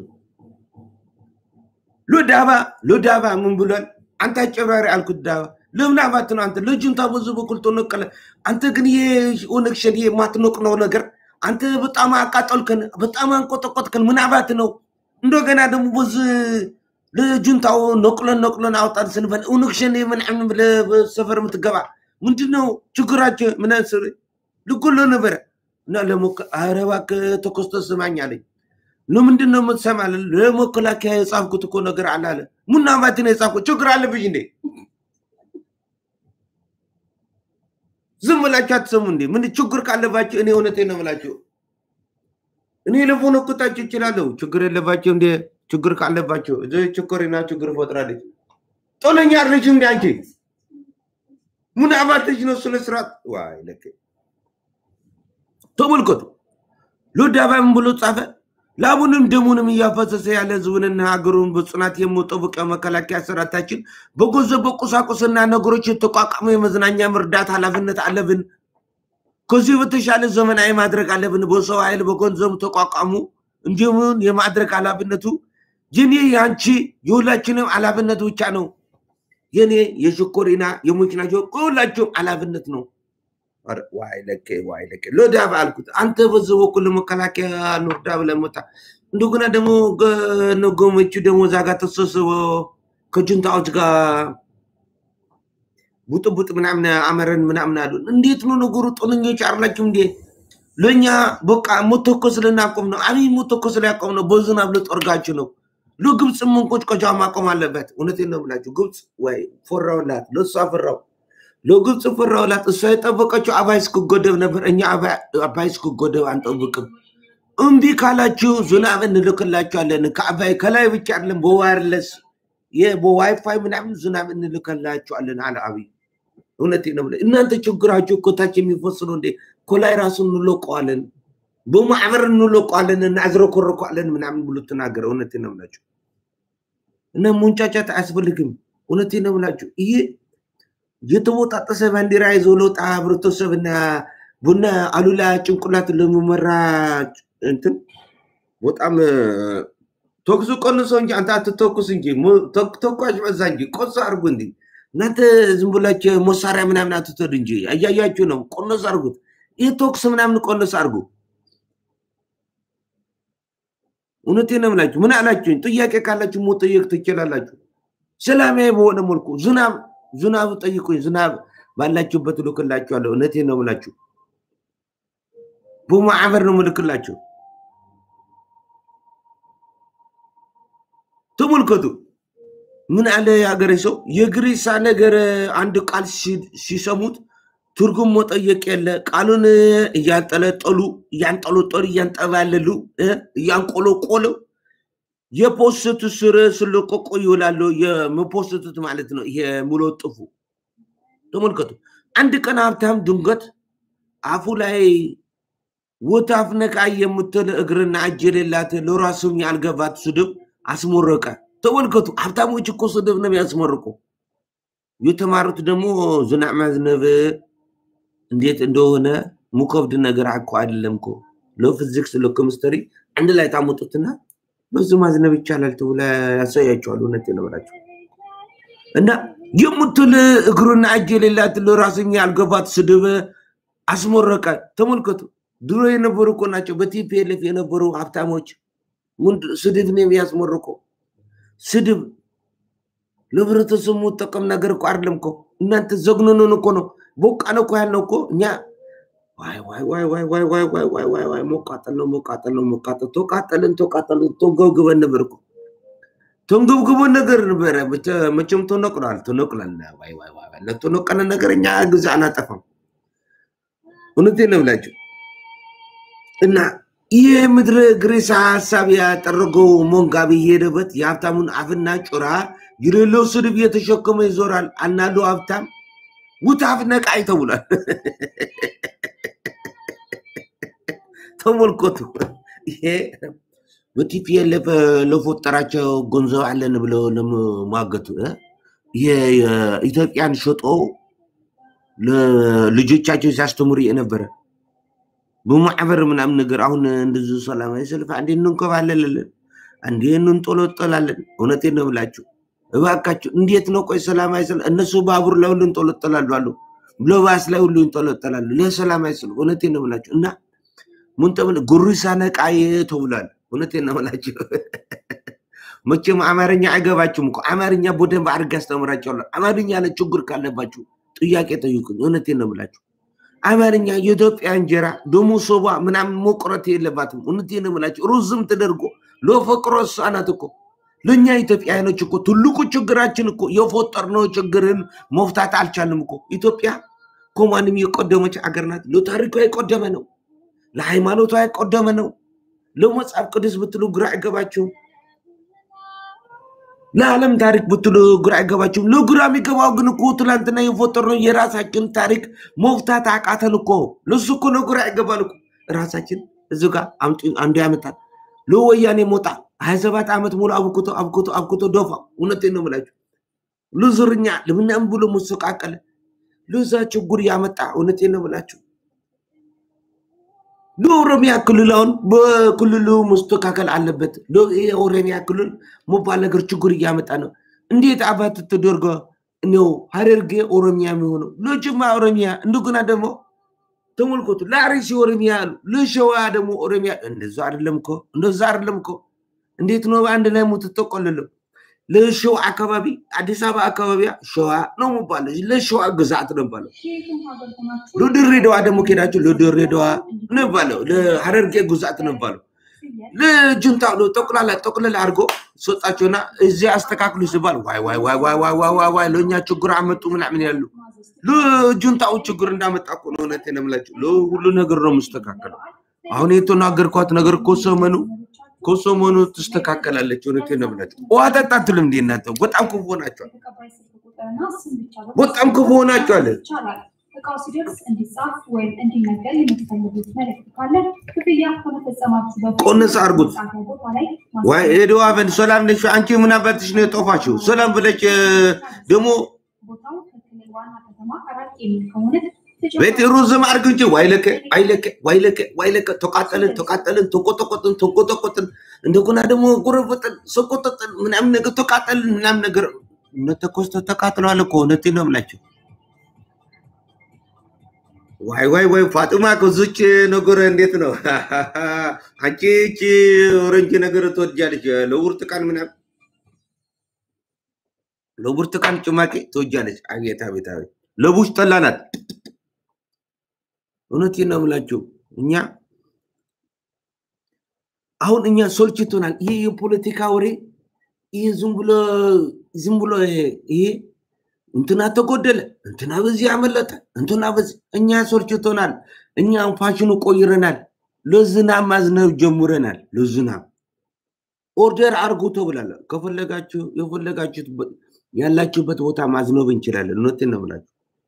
ሎዳባ ሎዳባ ምን ብሏል? አንተ አጨባሪ አልኩት። ዳባ ለምን አባት ነው አንተ ልጁን በዙ በኩል ተነቀለ። አንተ ግን ይሄ ኦነግ ሸኔ የማትነቅነው ነገር አንተ በጣም አቃጠልከን፣ በጣም አንቆጠቆጥከን። ምን አባት ነው እንደገና ደግሞ በዝ ለጁንታው ነቅለን ነቅለን አውጣን ስንበል ኦነግ ሸኔ ምናምን ብለህ በሰፈር የምትገባ ምንድን ነው ችግራቸው? ምን ስር ልጎሎ ነበረ እና ለሞከ ኧረ እባክህ ተኮስተ ስማኝ አለኝ። ለምንድን ነው የምትሰማ? ለመከላከያ የጻፍኩት እኮ ነገር አለ አለ። ሙና አባት ነው የጻፍኩት። ችግር አለብሽ እንዴ? ዝም ብላችሁ አትሰሙ እንዴ? ምን ችግር ካለባችሁ እኔ እውነቴን ነው የምላችሁ። እኔ ልፎነክታችሁ እችላለሁ። ችግር የለባቸው እንዴ? ችግር ካለባቸው እዚ ችግርና ችግር ፈጥራለች። ጦለኛ አለች እንዴ አንቺ? ምን አባትሽ ነው ስነ ስርዓት ዋይ ለክ ተመልከቱ። ሎዳባ ምን ብሎ ጻፈ? ላቡንም ደሙንም እያፈሰሰ ያለ ህዝቡንና ሀገሩን በጽናት የሚጠብቅ መከላከያ ሰራዊታችን በገንዘብ በቁሳቁስና ነገሮች የተቋቋመ የመዝናኛ መርዳት ኃላፊነት አለብን። ከዚህ በተሻለ ዘመናዊ ማድረግ አለብን። በሰው ኃይል በገንዘብ ተቋቋሙ እንዲሁም የማድረግ ኃላፊነቱ የኔ የአንቺ የሁላችንም ኃላፊነት ብቻ ነው። የኔ የሽኮሪና የሙችናቸው ሁላችሁም ኃላፊነት ነው። ኧረ ዋይ ለኬ ዋይ ለኬ ሎዳባ አልኩት። አንተ በዚህ በኩል መከላከያ ኖርዳ ብለህ መጣ። እንደገና ደግሞ ገመቹ ደግሞ እዛ ጋር ተሰብስበው ከጁንታዎች ጋር ቡጥቡጥ ምናምን አመረን ምናምን አሉ። እንዴት ነው ነገሩ? ጦለኞች አላችሁ እንዴ? ለእኛ በቃ መተኮስ ልናቆም ነው። አብይ መተኮስ ሊያቆም ነው። በዝናብ ልጠርጋችሁ ነው። ለግብፅ መንቆጭቆጫ ማቆም አለበት። እውነቴን ነው ብላችሁ ግብፅ ወይ ፈራውላት፣ ለእሷ ፈራው ለግብፅ ፈራውላት። እሷ የጠበቀችው አባይ እስክጎደብ ነበር። እኛ አባይ አባይ እስክጎደብ አንጠብቅም። እምቢ ካላችሁ ዝናብ እንልክላችኋለን። ከአባይ ከላይ ብቻ አይደለም፣ በዋይርለስ የ- በዋይፋይ ምናምን ዝናብ እንልክላችኋለን አለ አብይ። እውነቴን ነው ብለህ እናንተ ችግራችሁ ኮታች የሚፈስ ነው እንዴ? ኮላይ ራሱ እንለቀዋለን፣ በማዕበር እንለቀዋለን፣ እናዝረኮረኳለን ምናምን ብሎ ተናገረ። እውነቴን ነው ብላችሁ እና ሙንጫጫት አያስፈልግም። እውነቴን ነው ብላችሁ ይሄ የተቦጣጠሰ ባንዲራ ይዞ ለውጣ ህብረተሰብና ቡና አሉላ ጭንቅላት ለሚመራ እንትን በጣም ተኩሱ ቀንሶ እንጂ አንተ አትተኩስ እንጂ ሞ- ተክ- ተኳሽ በዛ እንጂ ቆስ አርጉ እንዲ እናንተ ዝም ብላችሁ መሳሪያ ምናምን አትተዱ እንጂ እያያችሁ ነው። ቆነስ አርጉት። ይህ ተኩስ ምናምን ቆነስ አርጉ። እውነቴን ነው የምላችሁ። ምን አላችሁኝ? ጥያቄ ካላችሁ መጠየቅ ትችላላችሁ። ሰላማዊ በሆነ መልኩ ዝናብ ዝናብ ጠይቁኝ። ዝናብ ባላችሁበት እልክላችኋለሁ። እውነቴን ነው የምላችሁ። በማዕበር ነው የምልክላችሁ። ተመልከቱ። ምን አለ የሀገሬ ሰው የግሪሳ ነገር አንድ ቃል ሲ- ሲሰሙት ትርጉም መጠየቅ የለ ቃሉን እያንጠለጠሉ እያንጠለጠሉ እያንጠባለሉ እ እያንቆለቆሉ የፖስት ስር ስለቆቆ ይውላሉ። የመፖስቱት ማለት ነው። ይሄ ሙለጥፉ ተመልከቱ። አንድ ቀን ሀብታም ድንገት አፉ ላይ ወታፍ ነቃ የምትል እግርና እጅ የሌላት ለራሱም ያልገባት ስድብ አስመረቀ። ተመልከቱ። ሀብታሞች እኮ ስድብ ነው የሚያስመርቁ። የተማሩት ደግሞ ዝናብ ማዝነብ እንዴት እንደሆነ ሙከብድ ነገር እኮ አይደለም እኮ ለፊዚክስ ለኬሚስትሪ አንድ ላይ ታመጡትና በዙ ማዝነብ ይቻላል ተብሎ ያሳያቸዋል። እውነት የነበራቸው እና የምትል እግሩና እጅ የሌላት ለራስኛ ያልገባት ስድብ አስሞረቀ። ተመልከቱ። ድሮ የነበሩ እኮ ናቸው በቲፒኤልኤፍ የነበሩ ሀብታሞች ስድብ ነው የሚያስሞርቀው። ስድብ ለህብረተሰቡ ጠቀም ነገር እኮ አይደለም እኮ እናንተ ዘግኖኑን እኮ ነው። ቦቃን እኮ ያልነው እኮ እኛ ዋይ ዋይ ዋይ ዋይ ዋይ ዋይ ዋይ ዋይ ዋይ ዋይ ሞቃጠል ነው ሞቃጠል ነው ሞቃጠል ተቃጠልን ተቃጠልን ተንገብግበን ነበር እኮ ተንገብግበን ነገር ነበረ። መቼም ተነቅሏል ተነቅሏል። ዋይ ዋይ ዋይ ለተነቀለ ነገር እኛ ጊዜ አናጠፋም። እውነቴን ነው ብላችሁ እና ይህ ምድረ ግሬሳ ሀሳብ ያጠረገው ሞንጋ የሄደበት የሀብታሙን አፍና ጩራ የሌለው ስድብ እየተሸከመ ይዞራል። አናዶ ሀብታም ውታፍ ነቃይ ተብሏል። ተመልከቱ። ይሄ በቲፒኤልኤፍ ለፈጠራቸው ገንዘብ አለን ብለው ለመሟገቱ ኢትዮጵያን ሸጦ ልጆቻቸው ሲያስተምሩ የነበረ በማዕበር ምናምን ነገር አሁን እንደዚ ሰላማዊ ሰልፍ አንዴ እንንከባለላለን፣ አንዴ እንንጦለጠላለን። እውነቴን ነው ብላችሁ እባካችሁ፣ እንዴት ነው ቆይ ሰላማዊ ሰልፍ? እነሱ ባቡር ላይ ሁሉ እንጦለጠላሉ አሉ፣ ለባስ ላይ ሁሉ እንጦለጠላሉ ለሰላማዊ ሰልፍ። እውነቴን ነው ብላችሁ እና ምን ተብለ ጉሪሳ ነቃዬ ተብሏል። እውነቴን ነው ብላችሁ መቼም አማርኛ አይገባችሁም እኮ አማርኛ በደንብ አድርጌ አስተምራችኋለሁ። አማርኛ ላይ ችግር ካለባችሁ ጥያቄ ጠይቁኝ። እውነቴን ነው ብላችሁ አማርኛ የኢትዮጵያ እንጀራ ደሞ ሶባ ምናምን መቁረት የለባትም። እውነቴን ነው የምላችሁ ሩዝም ተደርጎ ለፈቅሮ እሷ ናት እኮ ለእኛ ኢትዮጵያውያኖች እኮ ትልቁ ችግራችን እኮ የፈጠርነው ችግርን መፍታት አልቻልንም እኮ። ኢትዮጵያ ከማንም የቆደመች አገር ናት። ለታሪኳ የቆደመ ነው። ለሃይማኖቷ የቆደመ ነው። ለመጽሐፍ ቅዱስ ብትሉ ግራ አይገባችሁም። ለዓለም ታሪክ ብትሉ ግራ አይገባችሁም። ለግራ የሚገባው ግን እኮ ትላንትና የፈጠርነው የራሳችን ታሪክ መፍታት አቃተን እኮ። ለሱ እኮ ነው ግራ ይገባል እኮ። ራሳችን እዚ ጋር አንዱ ያመጣል። ለወያኔ ሞጣ ሀያ ሰባት ዓመት ሙሉ አብኩቶ አብኩቶ አብኩቶ ደፋ። እውነቴን ነው የምላችሁ። ለዙርኛ ለምናምን ብሎ መሰቃቀለ ለዛ ችግር ያመጣ። እውነቴን ነው የምላችሁ። ለኦሮሚያ ክልል አሁን በክልሉ መስተካከል አለበት። የኦሮሚያ ክልል መባል ነገር ችግር እያመጣ ነው። እንዴት አባት ተደርጎ ነው ሀረርጌ ኦሮሚያ የሚሆነው? ለጅማ ኦሮሚያ እንደገና ደግሞ ተመልከቱ፣ ለአርሲ ኦሮሚያ አሉ፣ ለሸዋ ደግሞ ኦሮሚያ። እንደዛ አይደለም እኮ እንደዛ አይደለም እኮ። እንዴት ነው በአንድ ላይ የምትጠቀልለው? ለሸዋ አካባቢ አዲስ አበባ አካባቢ ሸዋ ነው የሚባለው፣ ለሸዋ ግዛት ነው የሚባለው። ለድሬዳዋ ደግሞ ከሄዳችሁ ለድሬዳዋ ነው የሚባለው፣ ለሀረርጌ ግዛት ነው የሚባለው። ለጁንታ ጠቅላላ ጠቅላላ አድርጎ ሰጣቸውና እዚህ አስተካክሉ ሲባል ዋይ ዋይ ዋይ ዋይ ዋይ ዋይ ዋይ ዋይ ለእኛ ችግር አመጡ ምናምን ያሉ ለጁንታው ችግር እንዳመጣ እኮ ነው። እውነቴን ነው የምላችሁ። ለሁሉ ነገር ነው የምስተካከለው። አሁን የተናገርኳት ነገር ኮሰመኑ ኮሰመኑ ትስተካከላለች። እውነቴን ነው የምላችሁ። ውሃ ጠጣ አትልም እንዴ እናንተ? በጣም ክፉ ሆናችኋል። በጣም ክፉ ሆናችኋል። እቃው ሲደርስ እንዲጻፍ ወይም እንዲነገር የምትፈልጉት መልዕክት ካለ ክፍያ ከመፈጸማችሁ በፊት ቆንስ አድርጉት። መጻፊያ ቦታ ላይ ዋይ ሄደዋ በል ሰላም ነሽ? አንቺ ምን አባትሽ ነው የጠፋሽው? ሰላም ብለሽ ደግሞ ቦታው ከክልል ዋና ከተማ አራት የሚል ከሆነ ቤት ሩዝም አድርግ እንጂ ዋይለከ ዋይለከ ዋይለከ ዋይለከ ተቃጠልን ተቃጠልን ተቆጠቆጥን ተቆጠቆጥን እንደገና ደግሞ ጉርብጥን ሰቆጠጥን ምናምን ነገር ተቃጠልን ምናምን ነገር እነተኮስተ ተቃጥለዋል እኮ እውነቴን ነው የምላቸው። ዋይ ዋይ ዋይ ፋጡማ ከዙች ነገር እንዴት ነው አንቺ እቺ ኦረንጅ ነገር ትወጃለች ለብርቱካን ምናምን ለብርቱካን ጭማቂ ትወጃለች አቤት አቤት አቤት ለቡሽ ጠላ ናት እውነቴን ነው የምላችሁ እኛ አሁን እኛ ሶልችቶናል ይሄ የፖለቲካ ወሬ ይሄ ዝም ብሎ ዝም ብሎ ይሄ እንትና ተጎደለ፣ እንትና በዚህ ያመለጠ፣ እንትና በዚህ እኛ ሶልችቶናል። እኛ ፋሽኑ ቆይረናል። ለዝናብ ማዝነብ ጀምረናል። ለዝናብ ኦርደር አርጉ ተብላለ። ከፈለጋችሁ የፈለጋችሁት ያላችሁበት ቦታ ማዝነብ እንችላለን። እውነቴን ነው የምላችሁ።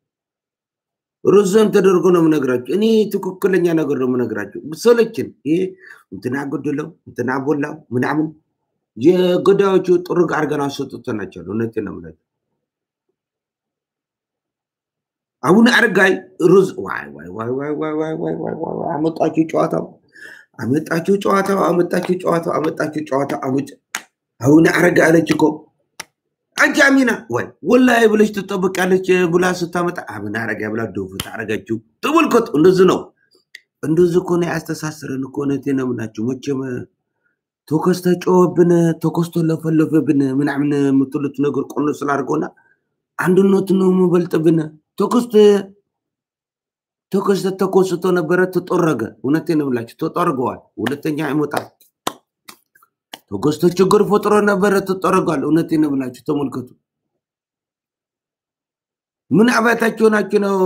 ርዘም ተደርጎ ነው የምነግራችሁ። እኔ ትክክለኛ ነገር ነው የምነግራችሁ። ሰለችን። ይሄ እንትና ጎደለው፣ እንትና ቦላው ምናምን የገዳዮቹ ጥሩግ አድርገን አሰጥተናቸዋል። እውነቴን ነው የምላችሁ። አቡነ አረጋይ ሩዝ ዋይ ዋይ ዋይ ዋይ ዋይ ዋይ ዋይ ዋይ ዋይ ዋይ አመጣችሁ ጨዋታው አመጣችሁ ጨዋታው አመጣችሁ ጨዋታው አመጣችሁ ጨዋታው አመጭ አቡነ አረጋ አለች እኮ አንቺ አሚና ወይ ወላሂ ብለሽ ትጠብቃለች ብላ ስታመጣ አቡነ አረጋ ብላ ዶፍ ታረጋችሁ። ተመልከቱ፣ እንደዚህ ነው እንደዚህ እኮ ነው ያስተሳስረን እኮ እውነቴን ነው የምላችሁ። መቼም ተኮስ ተጮኸብን፣ ተኮስ ተለፈለፈብን ምናምን የምትሉት ነገር ቆኖ ስላድርገውና አንድነቱ ነው የምበልጥብን። ተኮስ ተኮስ ተኮስቶ ነበረ ተጠረገ። እውነቴን ነው የምላችሁ ተጠርገዋል። ሁለተኛ አይመጣም። ተኮስቶ ችግር ፈጥሮ ነበረ ተጠርጓል። እውነቴን ነው የምላችሁ ተመልከቱ። ምን አባታችሁ ናችሁ ነው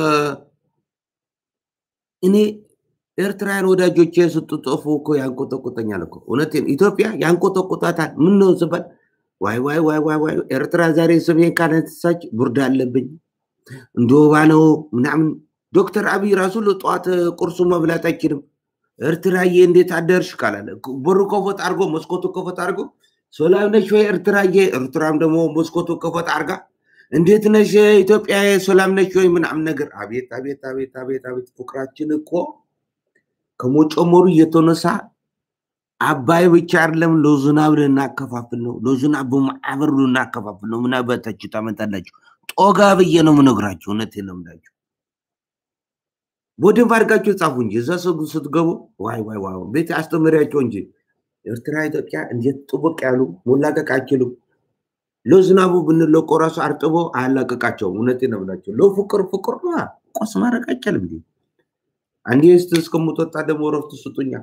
እኔ ኤርትራውያን ወዳጆቼ ስትጠፉ እኮ ያንቆጠቆጠኛል እኮ እውነቴን። ኢትዮጵያ ያንቆጠቆጣታል። ምን ነው ስባል ዋይ ዋይ ዋይ ዋይ ዋይ ኤርትራ ዛሬ ስሜን ካነሳች ብርድ አለብኝ እንደ ወባ ነው ምናምን። ዶክተር አብይ ራሱ ለጠዋት ቁርሱ መብላት አይችልም። ኤርትራዬ እንዴት አደርሽ ካላለ በሩ ከፈት አድርጎ መስኮቱ ከፈት አድርጎ ሰላም ነሽ ወይ ኤርትራዬ፣ ኤርትራም ደግሞ መስኮቱ ከፈት አድርጋ እንዴት ነሽ ኢትዮጵያ ሰላም ነሽ ወይ ምናምን ነገር። አቤት አቤት አቤት አቤት አቤት ፍቅራችን እኮ ከመጨመሩ እየተነሳ አባይ ብቻ አይደለም ለዝናብ ልናከፋፍል ነው። ለዝናብ በማዕበር ልናከፋፍል ነው። ምን አባታችሁ ታመጣላችሁ? ጦጋ ብዬ ነው የምነግራችሁ። እውነቴን ነው የምላችሁ። በደንብ አድርጋችሁ ጻፉ እንጂ እዛ ሰው ስትገቡ ዋይ ዋይ ዋይ ቤት አስተምሪያቸው እንጂ ኤርትራ ኢትዮጵያ እንዴት ጥብቅ ያሉ መላቀቅ አይችሉም። ለዝናቡ ብንለቆ ራሱ አርጥቦ አያላቀቃቸውም። እውነቴን ነው የምላችሁ። ለፍቅር ፍቅር ነው ቆስ ማድረግ አይቻልም። እንዲ አንዴ ስ እስከምትወጣ ደግሞ ረፍት ስጡኛ።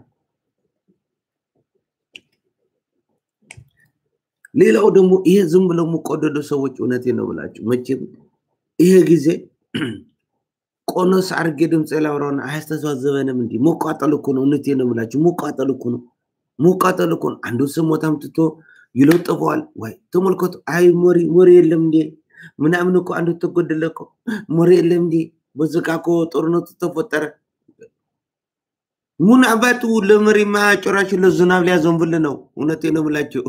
ሌላው ደግሞ ይሄ ዝም ብለው የምቆደዱ ሰዎች እውነቴን ነው ብላችሁ መቼም ይሄ ጊዜ ቆኖስ አድርጌ ድምፅ ላውራውን አያስተዛዘበንም። እንዲ መቃጠል እኮ ነው። እውነቴን ነው ብላችሁ መቃጠል እኮ ነው። መቃጠል እኮ ነው። አንዱ ስሞታም ትቶ ይለጥፈዋል። ወይ ተመልከቱ። አይ ሞሪ ሞሪ የለም እንዴ ምናምን እኮ አንዱ ተጎደለ እኮ ሞሪ የለም እንዴ በዝቃ እኮ ጦርነቱ ተፈጠረ። ምን አባቱ ለመሪማ ጭራሽ ለዝናብ ሊያዘንብል ነው። እውነቴን ነው የምላችሁ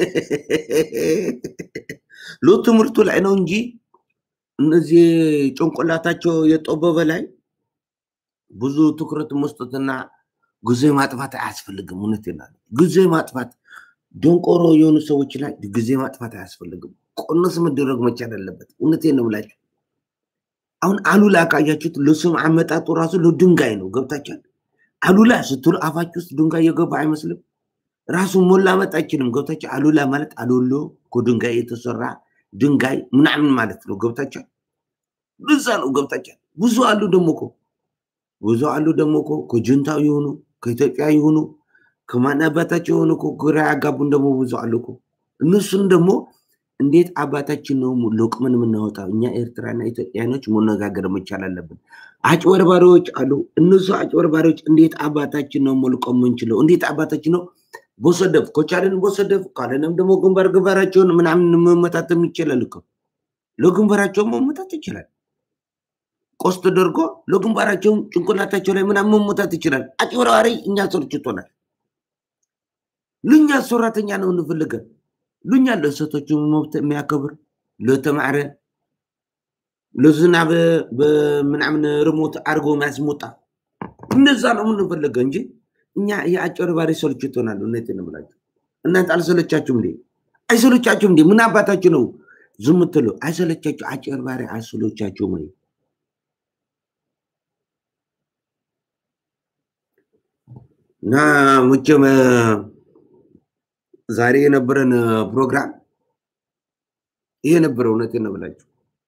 ለትምህርቱ ላይ ነው እንጂ እነዚህ ጭንቅላታቸው የጠበበ ላይ ብዙ ትኩረት መስጠትና ጊዜ ማጥፋት አያስፈልግም። እውነቴን ነው ጊዜ ማጥፋት ደንቆሮ የሆኑ ሰዎች ላይ ጊዜ ማጥፋት አያስፈልግም። ቆነስ መደረግ መቻል አለበት። እውነቴን ነው የምላችሁ። አሁን አሉላ ካያችሁት ለስም አመጣጡ ራሱ ለድንጋይ ነው። ገብታችኋል? አሉላ ስትሉ አፋችሁ ውስጥ ድንጋይ የገባ አይመስልም? ራሱ ሞላመጥ አይችልም። ገብታችኋል? አሉላ ማለት አሎሎ ከድንጋይ የተሰራ ድንጋይ ምናምን ማለት ነው። ገብታችኋል? ብዛ ነው። ገብታችኋል? ብዙ አሉ ደግሞ እኮ ብዙ አሉ ደግሞ እኮ ከጁንታው የሆኑ ከኢትዮጵያ የሆኑ ከማን አባታቸው የሆኑ እኮ ግራ ያጋቡን ደግሞ ብዙ አሉ እኮ። እነሱን ደግሞ እንዴት አባታችን ነው ለቅመን የምናወጣው? እኛ ኤርትራና ኢትዮጵያኖች መነጋገር መቻል አለብን። አጭበርባሪዎች አሉ። እነሱ አጭበርባሪዎች እንዴት አባታችን ነው መልቀም የምንችለው? እንዴት አባታችን ነው በሰደፍ ከቻለን በሰደፍ ካለንም ደግሞ ግንባር ግንባራቸውን ምናምን መመታትም ይችላል እኮ ለግንባራቸውን መመታት ይችላል። ቆስ ተደርጎ ለግንባራቸውን ጭንቅላታቸው ላይ ምናምን መመታት ይችላል። አጭበርባሪ እኛ ሰልችቶናል። ልኛ ሰራተኛ ነው እንፈልገን ሉኛ ለሴቶቹ መብት የሚያከብር ለተማዕረ ለዝናብ በምናምን ርሞት አድርጎ የሚያስሞጣ እንደዛ ነው የምንፈለገው እንጂ እኛ የአጭበርባሪ ሰልችቶናል። እውነቴን ነው የምላችሁ። እናንተ አልሰለቻችሁም እንዴ? አይሰለቻችሁም እንዴ? ምን አባታችሁ ነው ዝም ትሉ? አይሰለቻችሁ? አጭበርባሪ አይሰለቻችሁም ወይ? እና መቼም ዛሬ የነበረን ፕሮግራም ይሄ ነበረ። እውነቴን ነው ብላችሁ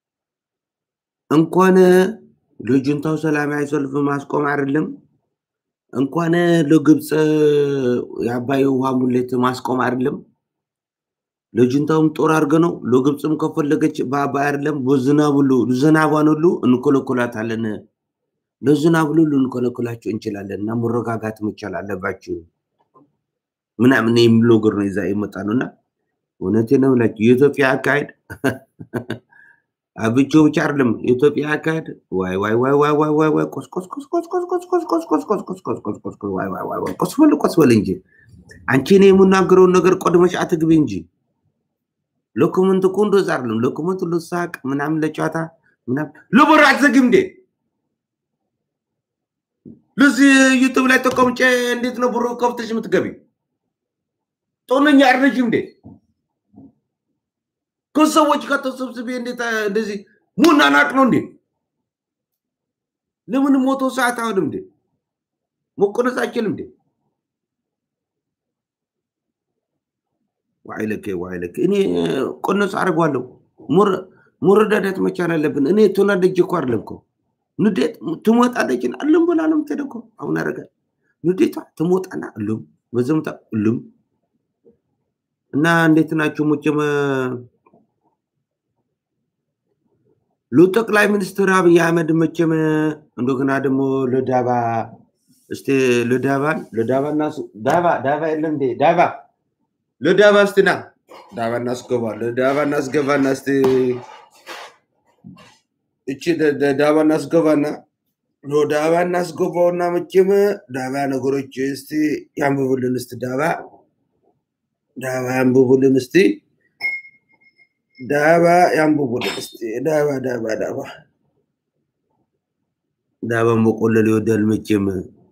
እንኳን ለጁንታው ሰላማዊ ሰልፍ ማስቆም አይደለም እንኳን ለግብፅ የአባይ ውሃ ሙሌት ማስቆም አይደለም ለጁንታውም ጦር አድርገ ነው ለግብፅም ከፈለገች በአባይ አይደለም በዝናብ ሁሉ ዝናቧን ሁሉ እንኮለኮላታለን። ለዝናብ ሁሉ ልንኮለኮላቸው እንችላለን እና መረጋጋት መቻል አለባችሁ ምናምን የሚል ነገር ነው ይዛ የመጣ ነው እና እውነቴን ነው የምላችሁ የኢትዮጵያ አካሄድ አብቾ ብቻ አይደለም የኢትዮጵያ አካሄድ ዋይ ዋይ ዋይ ዋይ ዋይ ዋይ ዋይ ቆስ ቆስ ቆስ ቆስ ቆስ ቆስ ቆስ ቆስ ቆስ ቆስ ቆስ ቆስ ቆስ ቆስ ቆስ ዋይ ዋይ ዋይ ዋይ ቆስ በል ቆስ በል እንጂ አንቺ እኔ የምናገረውን ነገር ቆድመሽ አትግቢ እንጂ ለኮመንት እኮ እንደዛ አይደለም ለኮመንት ለሳቅ ምናምን ለጨዋታ ምናምን ለብር አትዘግም እንዴ? ለዚህ ዩቱብ ላይ ተቀምጬ እንዴት ነው ብሩ ከፍተሽ የምትገቢ? ጦነኛ አይደለሽም እንዴ? ከሰዎች ጋር ተሰብስቤ እንዴት እንደዚህ ሙናናቅ ነው እንዴ? ለምን ሞቶ ሰዓት አሁንም እንዴ መቆነስ አይችልም እንዴ? ዋይለኬ ዋይለኬ እኔ ቆነስ አድርጓለሁ። መረዳዳት መቻል አለብን። እኔ ተናደጅ እኮ አይደለም እኮ ንዴት ትሞጣለችን አለም ብላ ነው የምትሄደው እኮ አሁን አረጋል ንዴቷ ትሞጣና እሉም በዘምታ እሉም እና እንዴት ናቸው ሙጭም ሉ ጠቅላይ ሚኒስትር አብይ አህመድ መቼም እንደገና ደግሞ ለዳባ እስቲ ለዳባን ለዳባና ዳባ ዳባ የለም እንዴ ዳባ ለዳባ እስቲ ና ዳባ እናስገባ ለዳባ እናስገባና እስቲ እቺ ዳባ እናስገባና ዳባ እናስገባውና መቼም ዳባ ነገሮች እስቲ ያንብቡልን እስቲ ዳባ ዳባ ያንብቡልን እስቲ ዳባ ያንብቡልን እስቲ ዳባ ዳባ ዳባ ዳባ መቆለል ይወዳል መቼም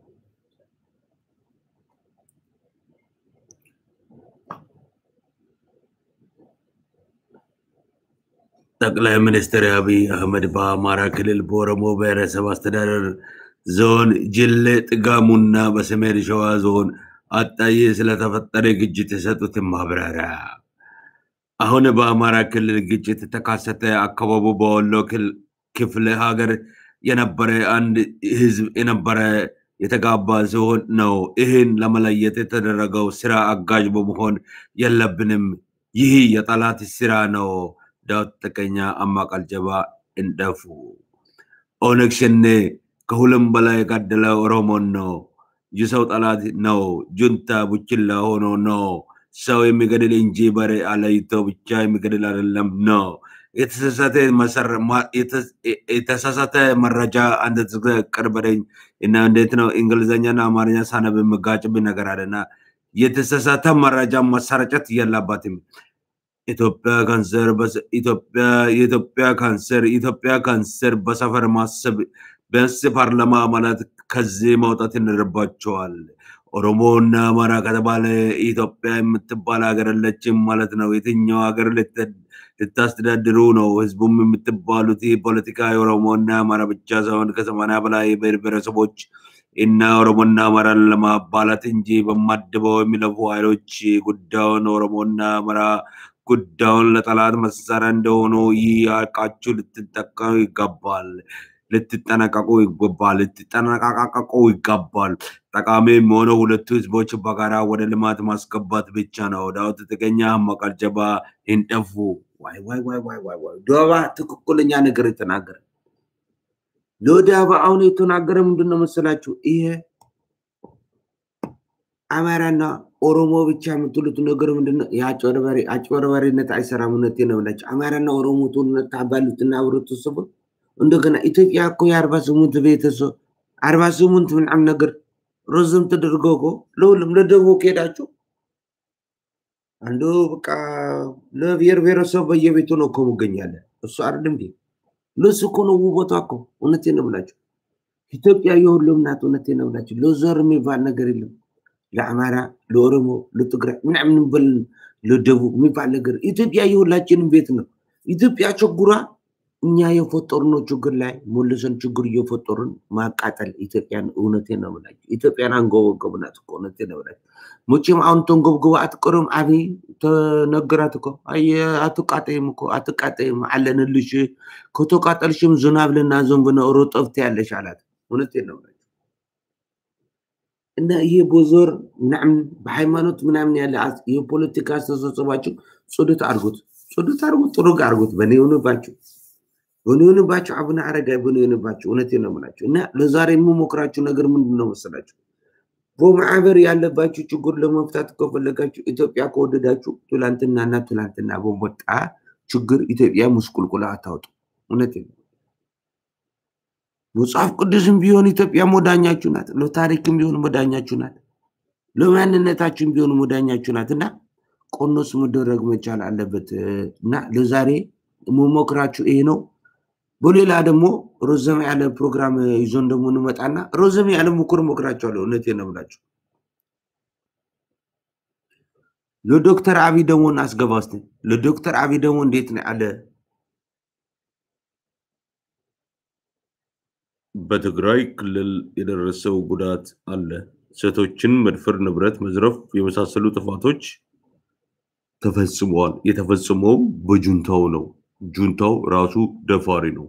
ጠቅላይ ሚኒስትር አብይ አህመድ በአማራ ክልል በኦሮሞ ብሔረሰብ አስተዳደር ዞን ጅሌ ጥጋሙና በሰሜን ሸዋ ዞን አጣዬ ስለተፈጠረ ግጭት የሰጡትን ማብራሪያ። አሁን በአማራ ክልል ግጭት ተካሰተ። አካባቢው በወሎ ክፍለ ሀገር የነበረ አንድ ህዝብ የነበረ የተጋባ ሲሆን ነው። ይህን ለመለየት የተደረገው ስራ አጋዥ በመሆን የለብንም። ይህ የጠላት ስራ ነው። ዳዊት ተቀኛ አማቃልጀባ እንደፉ ኦነግ ሸኔ ከሁሉም በላይ የገደለ ኦሮሞን ነው። የሰው ጠላት ነው። ጁንታ ቡችላ ሆኖ ነው። ሰው የሚገድል እንጂ በሬ አለይቶ ብቻ የሚገድል አይደለም ነው። የተሳሳተ መረጃ አንድ ቅርበደኝ እና እንዴት ነው እንግሊዝኛና አማርኛ ሳነብ የምጋጭብኝ ነገር አለና የተሳሳተ መረጃ መሰረጨት የለባትም። ኢትዮጵያ ካንሰር የኢትዮጵያ ካንሰር ኢትዮጵያ ካንሰር በሰፈር ማሰብ ቢያንስ ፓርላማ ማለት ከዚህ መውጣት ይኖርባቸዋል። ኦሮሞና አማራ ከተባለ ኢትዮጵያ የምትባል ሀገር የለችም ማለት ነው። የትኛው ሀገር ልታስተዳድሩ ነው? ህዝቡም የምትባሉት ፖለቲካ የኦሮሞና አማራ ብቻ ሳይሆን ከሰማንያ በላይ ብሔር ብሔረሰቦች እና ኦሮሞና አማራን ለማባላት እንጂ በማድበው የሚለፉ ኃይሎች ጉዳዩን ኦሮሞና አማራ ጉዳዩን ለጠላት መሳሪያ እንደሆኑ ይህ አውቃችሁ ልትጠቀሙ ይገባል። ልትጠነቀቁ ይገባል። ልትጠነቀቁ ይገባል። ጠቃሚ የሚሆነው ሁለቱ ህዝቦች በጋራ ወደ ልማት ማስገባት ብቻ ነው። ዳዊት ተገኛ መቀልጀባ ይንጠፉ ዋይ ዋይ ዋይ ዋይ ዋይ ዋይ ዶባ ትክክለኛ ነገር የተናገረ ለዳባ አሁን የተናገረ ምንድን ነው መሰላችሁ? ይሄ አማራና ኦሮሞ ብቻ የምትሉት ነገር ምንድነው? የአጭበርባሪ አጭበርባሪነት አይሰራም። እውነቴን ነው የምላችሁ። አማራና ኦሮሞ ጦርነት ታባሉትና ህብረተሰቡ እንደገና ኢትዮጵያ እኮ የአርባ ስምንት ቤተሰብ አርባ ስምንት ምናምን ነገር ረዘም ተደርጎ እኮ ለሁሉም ለደቡብ ከሄዳችሁ አንዱ በቃ ለብሔር ብሔረሰብ በየቤቱ ነው እኮ መገኛለን። እሱ አይደለም እንዴ? ለሱ እኮ ነው ውበቷ እኮ። እውነቴን ነው የምላችሁ። ኢትዮጵያ የሁሉም ናት። እውነቴን ነው የምላችሁ። ለዘር የሚባል ነገር የለም። ለአማራ፣ ለኦሮሞ፣ ለትግራይ ምናምን በል ለደቡብ የሚባል ነገር ኢትዮጵያ የሁላችንም ቤት ነው። ኢትዮጵያ ችግሯ እኛ የፈጠርነው ችግር ላይ መልሰን ችግር እየፈጠሩን ማቃጠል ኢትዮጵያን። እውነቴን ነው የምላችሁ። ኢትዮጵያን አንጎበጎብናት እኮ እውነቴን ነው የምላችሁ። መቼም አሁን ተንጎብጎባ አትቀርም። አብይ ተነገራት እኮ አየ አትቃጠይም እኮ አትቃጠይም አለንልሽ ከተቃጠልሽም ዝናብ ልናዘንብ ነው ሮጠብት ያለሽ አላት። እውነቴን ነው የምላችሁ። እና ይሄ ቦዞር ምናምን በሃይማኖት ምናምን ያለ የፖለቲካ አስተሳሰባችሁ ጽዱት አድርጉት፣ ጽዱት አድርጉት፣ ጥሩግ አድርጉት። በእኔ የሆንባችሁ በእኔ የሆንባችሁ አቡነ አረጋዊ በእኔ የሆንባችሁ እውነቴን ነው የምላችሁ። እና ለዛሬ የምሞክራችሁ ነገር ምንድን ነው መሰላችሁ? በማዕበር ያለባችሁ ችግር ለመፍታት ከፈለጋችሁ ኢትዮጵያ ከወደዳችሁ ትላንትናና ትላንትና በወጣ ችግር ኢትዮጵያ ምስቁልቁላ አታውጡ። እውነቴን ነው። መጽሐፍ ቅዱስም ቢሆን ኢትዮጵያ መዳኛችሁ ናት። ለታሪክም ቢሆን መዳኛችሁ ናት። ለማንነታችን ቢሆን መዳኛችሁ ናት እና ቆኖስ መደረግ መቻል አለበት እና ለዛሬ መሞክራችሁ ይሄ ነው። በሌላ ደግሞ ረዘም ያለ ፕሮግራም ይዞን ደግሞ እንመጣና ረዘም ያለ ምክር እመክራቸዋለሁ። እውነቴን ነው የምላቸው። ለዶክተር አብይ ደግሞ እናስገባ እስኪ። ለዶክተር አብይ ደግሞ እንዴት ነው ያለ በትግራይ ክልል የደረሰው ጉዳት አለ። ሴቶችን መድፈር፣ ንብረት መዝረፍ የመሳሰሉ ጥፋቶች ተፈጽመዋል። የተፈጸመውም በጁንታው ነው። ጁንታው ራሱ ደፋሪ ነው።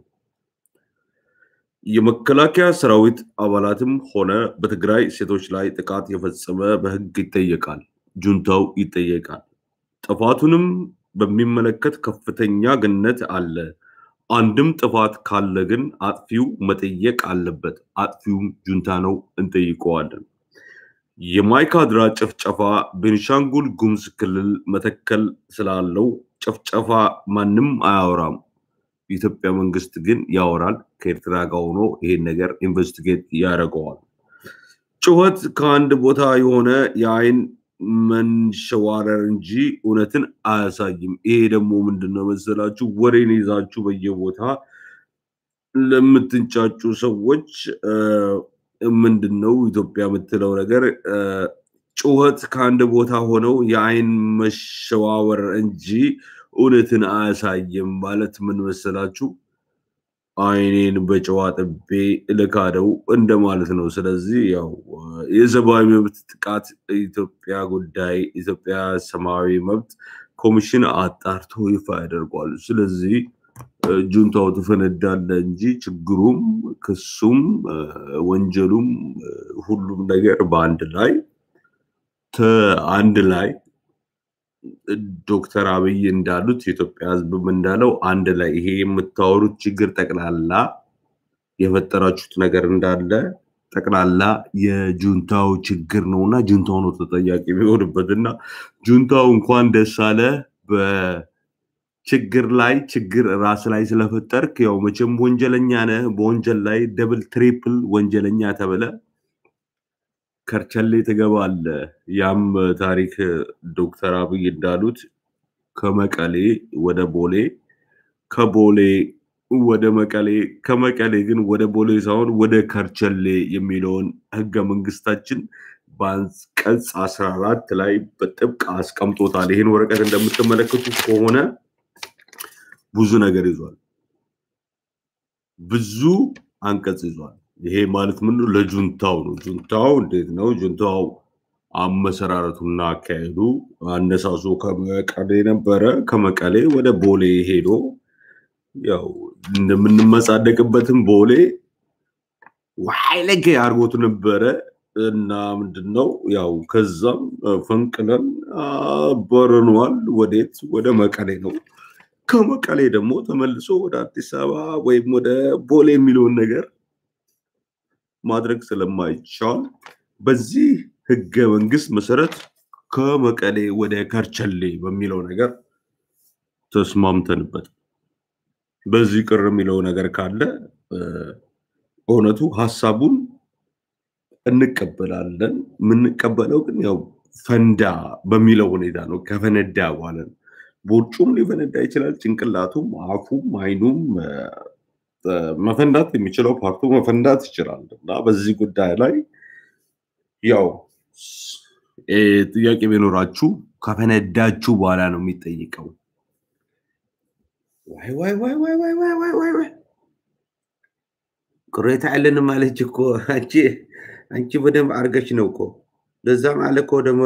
የመከላከያ ሰራዊት አባላትም ሆነ በትግራይ ሴቶች ላይ ጥቃት የፈጸመ በሕግ ይጠየቃል። ጁንታው ይጠየቃል። ጥፋቱንም በሚመለከት ከፍተኛ ግነት አለ። አንድም ጥፋት ካለ ግን አጥፊው መጠየቅ አለበት። አጥፊውም ጁንታ ነው፣ እንጠይቀዋለን። የማይካድራ ጭፍጨፋ ቤንሻንጉል ጉሙዝ ክልል መተከል ስላለው ጭፍጨፋ ማንም አያወራም። የኢትዮጵያ መንግስት ግን ያወራል። ከኤርትራ ጋር ሆኖ ይሄን ነገር ኢንቨስቲጌት ያደርገዋል። ጩኸት ከአንድ ቦታ የሆነ የአይን መንሸዋረር እንጂ እውነትን አያሳይም። ይሄ ደግሞ ምንድን ነው መሰላችሁ? ወሬን ይዛችሁ በየቦታ ለምትንጫጩ ሰዎች ምንድን ነው ኢትዮጵያ የምትለው ነገር ጩኸት ከአንድ ቦታ ሆነው የአይን መሸዋወር እንጂ እውነትን አያሳይም ማለት ምን መሰላችሁ? አይኔን በጨዋ ጥቤ ልካደው እንደማለት ነው። ስለዚህ ያው የሰብአዊ መብት ጥቃት ኢትዮጵያ ጉዳይ ኢትዮጵያ ሰብአዊ መብት ኮሚሽን አጣርቶ ይፋ ያደርጓል። ስለዚህ ጁንታው ትፈነዳለ እንጂ ችግሩም ክሱም ወንጀሉም ሁሉም ነገር በአንድ ላይ አንድ ላይ ዶክተር አብይ እንዳሉት የኢትዮጵያ ሕዝብም እንዳለው አንድ ላይ ይሄ የምታወሩት ችግር ጠቅላላ የፈጠራችሁት ነገር እንዳለ ጠቅላላ የጁንታው ችግር ነው እና ጁንታው ነው ተጠያቂ የሚሆንበት እና ጁንታው እንኳን ደስ አለ በችግር ላይ ችግር ራስ ላይ ስለፈጠርክ ያው መቼም ወንጀለኛ ነህ። በወንጀል ላይ ደብል ትሪፕል ወንጀለኛ ተብለ ከርቸሌ ትገባለህ። ያም ታሪክ ዶክተር አብይ እንዳሉት ከመቀሌ ወደ ቦሌ፣ ከቦሌ ወደ መቀሌ፣ ከመቀሌ ግን ወደ ቦሌ ሳይሆን ወደ ከርቸሌ የሚለውን ህገ መንግስታችን በአንቀጽ አስራ አራት ላይ በጥብቅ አስቀምጦታል። ይህን ወረቀት እንደምትመለከቱት ከሆነ ብዙ ነገር ይዟል። ብዙ አንቀጽ ይዟል። ይሄ ማለት ምን ነው? ለጁንታው ነው። ጁንታው እንዴት ነው? ጁንታው አመሰራረቱና አካሄዱ አነሳሱ ከመቀሌ ነበረ። ከመቀሌ ወደ ቦሌ ሄዶ ያው እንደምንመጻደቅበትም ቦሌ ዋይ ለገ አድርጎት ነበረ እና ምንድን ነው ያው ከዛም ፈንቅለን አባረነዋል። ወዴት? ወደ መቀሌ ነው። ከመቀሌ ደግሞ ተመልሶ ወደ አዲስ አበባ ወይም ወደ ቦሌ የሚለውን ነገር ማድረግ ስለማይቻል በዚህ ህገ መንግስት መሰረት ከመቀሌ ወደ ከርቸሌ በሚለው ነገር ተስማምተንበት በዚህ ቅር የሚለው ነገር ካለ በእውነቱ ሀሳቡን እንቀበላለን። የምንቀበለው ግን ያው ፈንዳ በሚለው ሁኔታ ነው። ከፈነዳ በኋላ ነው። ቦርጩም ሊፈነዳ ይችላል። ጭንቅላቱም፣ አፉም፣ አይኑም መፈንዳት የሚችለው ፓርቱ መፈንዳት ይችላል እና በዚህ ጉዳይ ላይ ያው ጥያቄ ቢኖራችሁ ከፈነዳችሁ በኋላ ነው የሚጠይቀው። ዋይ ዋይ ዋይ ዋይ ዋይ ዋይ ዋይ ዋይ ዋይ ቅሬታ ያለንም አለች እኮ አንቺ አንቺ በደንብ አድርገሽ ነው እኮ ለዛም አለ እኮ ደግሞ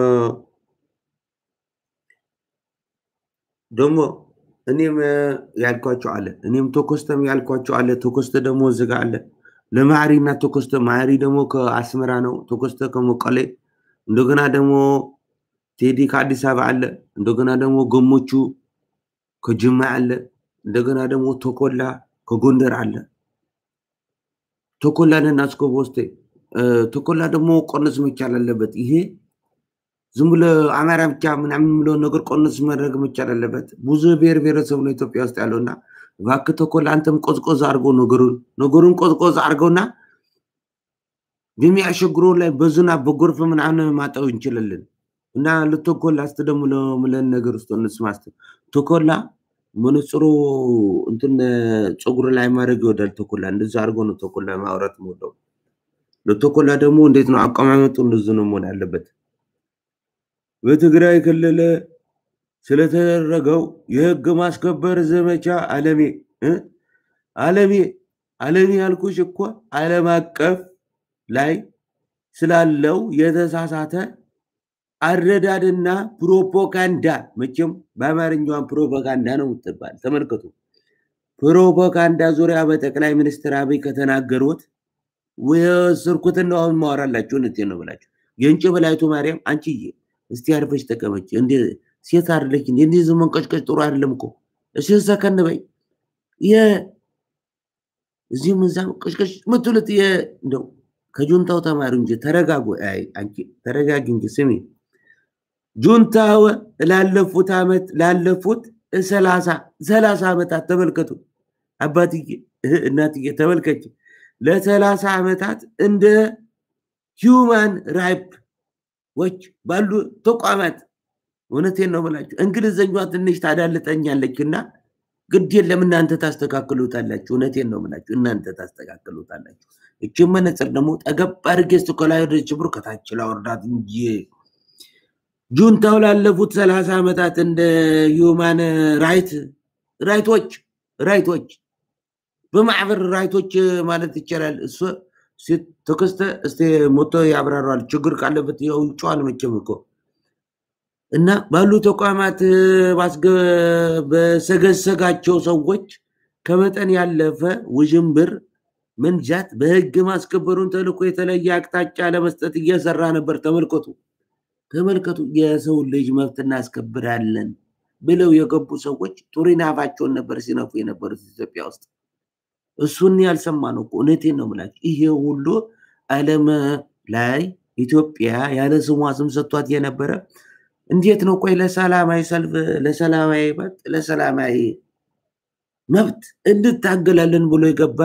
ደግሞ እኔም ያልኳቸው አለ እኔም ተኮስተም ያልኳቸው አለ ተኮስተ ደግሞ እዚጋ አለ ለማሪ እና ተኮስተ ማሪ ደግሞ ከአስመራ ነው ተኮስተ ከመቀሌ እንደገና ደግሞ ቴዲ ከአዲስ አበባ አለ እንደገና ደግሞ ገሞቹ ከጅማ አለ እንደገና ደግሞ ተኮላ ከጎንደር አለ ተኮላ ነና እስከ ቦስቴ ተኮላ ደግሞ ቆነስ መቻል አለበት ይሄ ዝም ብሎ አማራ ብቻ ምናምን ብሎ ነገር ቆንስ ማድረግ መቻል አለበት። ብዙ ብሔር ብሔረሰብ ነው ኢትዮጵያ ውስጥ ያለው እና እባክህ ተኮላ አንተም ቆዝቆዝ አድርገው ነገሩን ነገሩን ቆዝቆዝ አድርገውና በሚያሸግረው ላይ በዝናብ በጎርፍ ምናምን ማጠው እንችላለን እና ለተኮላ እስቲ ደግሞ ለምለን ነገር ውስጥ እንስማ እስቲ ተኮላ መነጽሩ እንትን ፀጉር ላይ ማድረግ ይወዳል ተኮላ። እንደዛ አድርጎ ነው ተኮላ ማውራት የምወደው። ለተኮላ ደግሞ እንዴት ነው አቀማመጡ? እንደዚህ ነው መሆን ያለበት። በትግራይ ክልል ስለተደረገው የህግ ማስከበር ዘመቻ አለሜ እ አለሜ አለሜ ያልኩሽ እኮ ዓለም አቀፍ ላይ ስላለው የተሳሳተ አረዳድና ፕሮፓጋንዳ መቼም በአማርኛዋን ፕሮፓጋንዳ ነው የምትባል። ተመልከቱ። ፕሮፓጋንዳ ዙሪያ በጠቅላይ ሚኒስትር አብይ ከተናገሩት የወሰድኩትን ነው አሁን ማወራላችሁ። እውነቴን ነው ብላችሁ የእንጭ በላይቱ ማርያም አንቺዬ እስቲ አርፈሽ ተቀመጭ። እንደ ሴት አይደለች እንዴ? እንዲህ ዝም መንቀጭቀጭ ጥሩ አይደለም እኮ። እሺ ሰከን በይ። እዚህም እዛም ቅጭቅጭ ምትሉት እንደው ከጁንታው ተማሪ እንጂ ተረጋጉ። አይ አንቺ ተረጋጊ እንጂ ስሚ። ጁንታው ላለፉት አመት ላለፉት ሰላሳ ሰላሳ ዓመታት ተመልከቱ። አባትዬ እናትዬ ተመልከች። ለሰላሳ ዓመታት እንደ ሂውማን ራይፕ ባሉ ተቋማት እውነቴን ነው ብላችሁ እንግሊዘኛዋ ትንሽ ታዳልጠኛለች እና ግድ የለም እናንተ ታስተካክሉታላችሁ። እውነቴን ነው ብላችሁ እናንተ ታስተካክሉታላችሁ። እችን መነጽር ደግሞ ጠገብ አድርጌ ስኮላይ ወደ ችብሩ ከታች ላወርዳት እንጂ ጁንታው ላለፉት ሰላሳ ዓመታት እንደ ሂውማን ራይት ራይቶች ራይቶች በማዕበር ራይቶች ማለት ይቻላል። እሱ ተከስተ እስቲ ሞቶ ያብራራዋል። ችግር ካለበት የውጭዋል መቼም እኮ እና ባሉ ተቋማት በሰገሰጋቸው ሰዎች ከመጠን ያለፈ ውዥንብር መንጃት በህግ ማስከበሩን ተልዕኮ የተለየ አቅጣጫ ለመስጠት እየሰራ ነበር። ተመልከቱ ተመልከቱ። የሰው ልጅ መብት እናስከብራለን ብለው የገቡ ሰዎች ጡሪን አፋቸውን ነበር ሲነፉ የነበሩት ኢትዮጵያ ውስጥ። እሱን ያልሰማ ነው እኮ እውነቴን ነው የምላቸው። ይሄ ሁሉ ዓለም ላይ ኢትዮጵያ ያለ ስሟ ስም ሰጥቷት የነበረ እንዴት ነው? ቆይ ለሰላማዊ ሰልፍ፣ ለሰላማዊ መብት፣ ለሰላማዊ መብት እንታገላለን ብሎ የገባ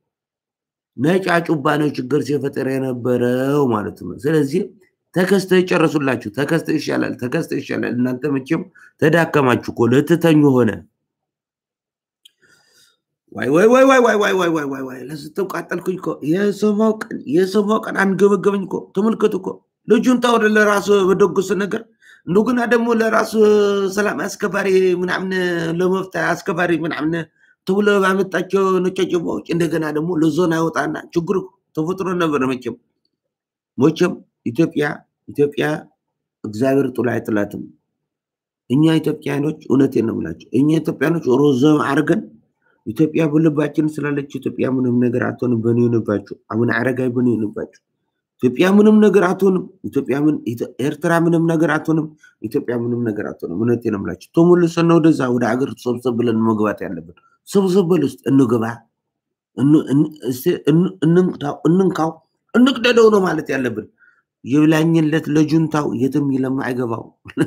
ነጫጩባ ነው ችግር ሲፈጠር የነበረው ማለት ነው። ስለዚህ ተከስተ ይጨረሱላችሁ። ተከስተ ይሻላል፣ ተከስተ ይሻላል። እናንተ መቼም ተዳከማችሁ እኮ ልትተኙ ሆነ። ዋይ ዋይ ዋይ ዋይ ዋይ ዋይ ዋይ ዋይ ዋይ ዋይ ለስተው ቃጠልኩኝ እኮ የሰማው ቀን የሰማው ቀን አንገበገበኝ እኮ ተመልከቱ እኮ ልጁን ታወደ ለራሱ በደጉስ ነገር እንደገና ደግሞ ለራሱ ሰላም አስከባሪ ምናምን ለመፍታ አስከባሪ ምናምን ተብሎ ባመጣቸው ነጫጭባዎች እንደገና ደግሞ ለዞን አይወጣና ችግሩ ተፈጥሮ ነበር። መቼም መቼም ኢትዮጵያ ኢትዮጵያ እግዚአብሔር ጥሎ አይጥላትም። እኛ ኢትዮጵያኖች እውነቴን ነው የምላቸው እኛ ኢትዮጵያኖች ሮዘም አድርገን ኢትዮጵያ በልባችን ስላለች ኢትዮጵያ ምንም ነገር አትሆንም። በኔ ይሆንባችሁ አቡነ አረጋዊ በኔ ይሆንባችሁ። ኢትዮጵያ ምንም ነገር አትሆንም። ኢትዮጵያ ምን ኤርትራ ምንም ነገር አትሆንም። ኢትዮጵያ ምንም ነገር አትሆንም። እውነቴን ነው የምላችሁ። ተመልሰን ነው ወደዛ ወደ ሀገር ሰብሰብ ብለን መግባት ያለብን። ሰብሰብ በል ውስጥ እንግባ፣ እንንካው፣ እንቅደደው ነው ማለት ያለብን። ይብላኝለት ለጁንታው የትም ይለማ አይገባው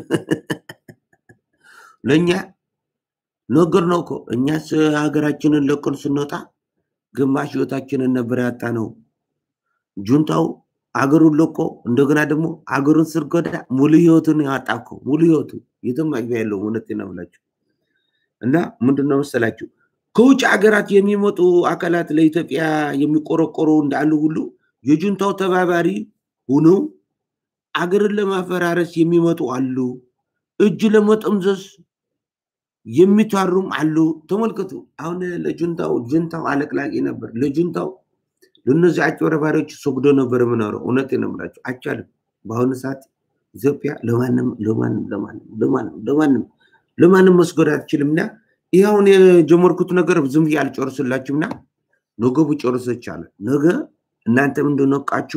ለእኛ ነገር ነው እኮ እኛስ ሀገራችንን ለቅን ስንወጣ ግማሽ ህይወታችንን ነበር ያጣ ነው። ጁንታው አገሩን ለቆ እንደገና ደግሞ አገሩን ስርጎዳ ሙሉ ህይወቱን ያጣ እኮ ሙሉ ህይወቱ የትም መግቢያ የለውም። እውነቴን ነው የምላችሁ እና ምንድን ነው መሰላችሁ ከውጭ ሀገራት የሚመጡ አካላት ለኢትዮጵያ የሚቆረቆሩ እንዳሉ ሁሉ የጁንታው ተባባሪ ሆነው አገርን ለማፈራረስ የሚመጡ አሉ። እጅ ለመጠምዘዝ የሚታሩም አሉ። ተመልከቱ። አሁን ለጁንታው ጁንታው አለቅላቂ ነበር። ለጁንታው ለእነዚህ አጭበርባሪዎች ሰግዶ ነበር የምኖረው። እውነቴን ነው የምላቸው። አይቻልም። በአሁኑ ሰዓት ኢትዮጵያ ለማንም ለማንም ለማንም ለማንም ለማንም ለማንም መስገድ አትችልም እና ይህ አሁን የጀመርኩት ነገር ዝም ብዬ አልጨርስላችሁም እና ነገ ብጨርስ ይቻላል። ነገ እናንተም እንደነቃችሁ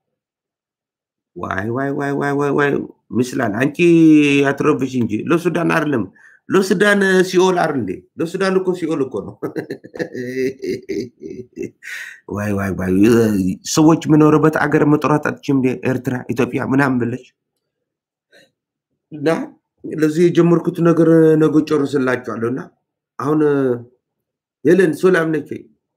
ዋይ ዋይ ዋይ ዋይ ዋይ ዋይ ምስላል አንቺ አትረብሽ እንጂ ለሱዳን አይደለም ለሱዳን ሲኦል አይደል እንዴ? ለሱዳን እኮ ሲኦል እኮ ነው። ዋይ ዋይ ዋይ ሰዎች የምኖርበት አገር መጥራት አትችም እንዴ? ኤርትራ፣ ኢትዮጵያ ምናምን ብለሽ እና ለዚህ የጀመርኩት ነገር ነገ ጨርስላችኋለሁ እና አሁን ሄለን ሰላም ነች?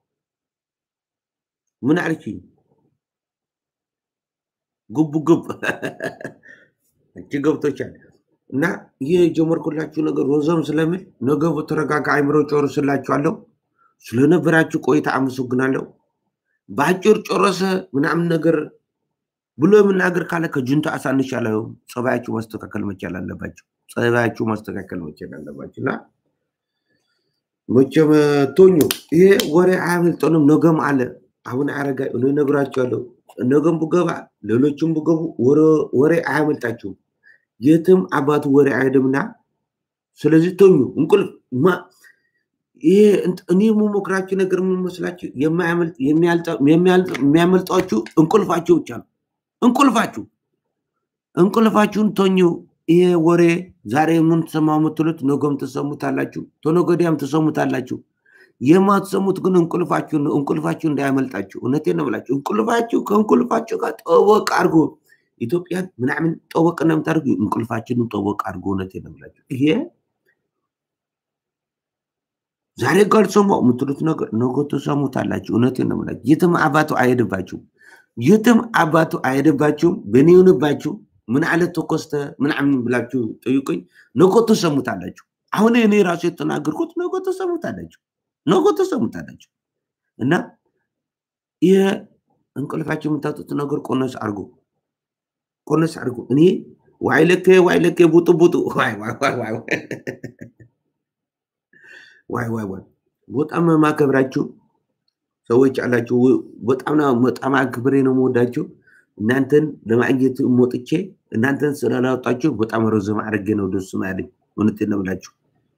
ምን አለችኝ? ጉብ ጉብ አንቺ ገብቶቻል። እና ይህ የጀመርኩላችሁ ነገር ወዘም ስለምል ነገ በተረጋጋ አይምሮ ጨርስላችኋለሁ። ስለነበራችሁ ቆይታ አመሰግናለሁ። በአጭር ጨረሰ ምናምን ነገር ብሎ የምናገር ካለ ከጁንታ አሳንሻለሁ። ጸባያችሁ ማስተካከል መቻል አለባቸው። ጸባያችሁ ማስተካከል መቻል አለባቸው እና መቼም ቶኞ ይሄ ወሬ አያመልጠንም። ነገም አለ አሁን አረጋይ እኔ እነግራቸዋለሁ። ነገም ብገባ ሌሎችም ብገቡ ወሬ አያመልጣችሁም። የትም አባቱ ወሬ አይሄድምና ስለዚህ ቶኙ እንቁልፍ ይሄ እኔ የምሞክራችሁ ነገር ምን መስላችሁ? የሚያመልጧችሁ እንቁልፋችሁ ብቻ ነው። እንቁልፋችሁ እንቁልፋችሁን ቶኙ። ይሄ ወሬ ዛሬ ምን ትሰማው የምትሉት ነገም ትሰሙታላችሁ፣ ተነገ ወዲያም ትሰሙታላችሁ። የማትሰሙት ግን እንቁልፋችሁ ነው። እንቁልፋችሁ እንዳያመልጣችሁ። እውነቴን ነው የምላችሁ። እንቁልፋችሁ ከእንቁልፋችሁ ጋር ጠበቅ አድርጎ ኢትዮጵያን ምናምን ጠበቅ ነው የምታደርጉ። እንቁልፋችንን ጠበቅ አድርጎ። እውነቴን ነው የምላችሁ። ይሄ ዛሬ ካልሰማው የምትሉት ነገር ነገ ትሰሙታላችሁ። እውነቴን ነው የምላችሁ። የትም አባቱ አይሄድባችሁም። የትም አባቱ አይሄድባችሁም። በእኔ ይሁንባችሁ ምን አለ ተኮስተ ምናምን ብላችሁ ጠይቁኝ። ነገ ትሰሙታላችሁ። አሁን እኔ ራሱ የተናገርኩት ነገ ትሰሙታላችሁ። ነገ ትሰሙታላችሁ። እና ይህ እንቅልፋችሁ የምታጡት ነገር ቆነስ አድርጎ ቆነስ አድርጎ እኔ ዋይ ለኬ ዋይ ለኬ ቡጡ ቡጡ ዋይ ዋይ ዋይ ዋይ ዋይ ዋይ ዋይ በጣም ማከብራችሁ ሰዎች አላችሁ። በጣም በጣም አክብሬ ነው የምወዳችሁ። እናንተን ለማግኘት ሞጥቼ እናንተን ስላላወጣችሁ በጣም ረዘም አድርጌ ነው ደስ ያለኝ። እውነቴን ነው የምላችሁ።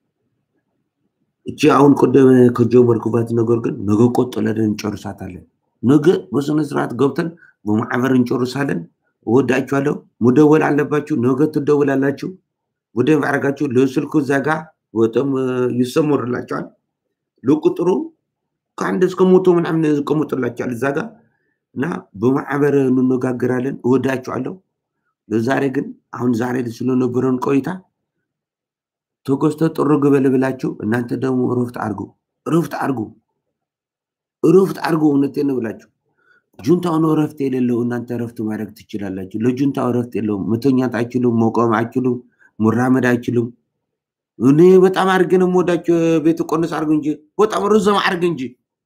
እቺ አሁን ቅድም ከጀመርኩባት ነገር ግን ነገ ቆጥለን እንጨርሳታለን። ነገ በስነ ስርዓት ገብተን በማዕበር እንጨርሳለን። እወዳችኋለሁ። መደወል አለባችሁ። ነገ ትደውላላችሁ። በደንብ አድርጋችሁ ለስልኩ ዘጋ በጣም ይሰመርላቸዋል። ለቁጥሩ ከአንድ እስከ ሞቶ ምናምን ይቀመጥላቸዋል እዛ ጋር እና በማዕበር እንነጋገራለን። እወዳችኋለሁ። ለዛሬ ግን አሁን ዛሬ ስለነበረን ቆይታ ተኮስተ ጥርግ በል ብላችሁ እናንተ ደግሞ እረፍት አድርጉ፣ እረፍት አድርጉ፣ እረፍት አድርጉ። እውነቴን ነው ብላችሁ ጁንታው ነው እረፍት የሌለው። እናንተ እረፍት ማድረግ ትችላላችሁ። ለጁንታው እረፍት የለውም። መተኛት አይችሉም፣ መቆም አይችሉም፣ መራመድ አይችሉም። እኔ በጣም አድርጌ ነው የምወዳቸው። ቤት ቆነስ አድርግ እንጂ በጣም ርዘም አድርግ እንጂ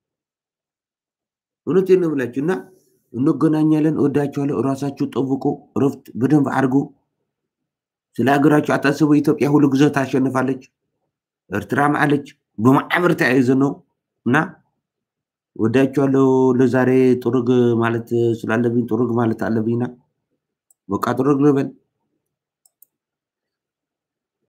እውነቴን ነው ብላችሁ እና እንገናኛለን። እወዳችኋለሁ። እራሳችሁ ጠብቁ። እረፍት በደንብ አድርጉ። ስለ ሀገራችሁ አታስቡ። ኢትዮጵያ ሁሉ ጊዜ ታሸንፋለች። ኤርትራም አለች። በማዕበር ተያይዘ ነው እና ወዳችኋለሁ። ለዛሬ ጥሩግ ማለት ስላለብኝ ጥሩግ ማለት አለብኝና በቃ ጥሩግ ልበል።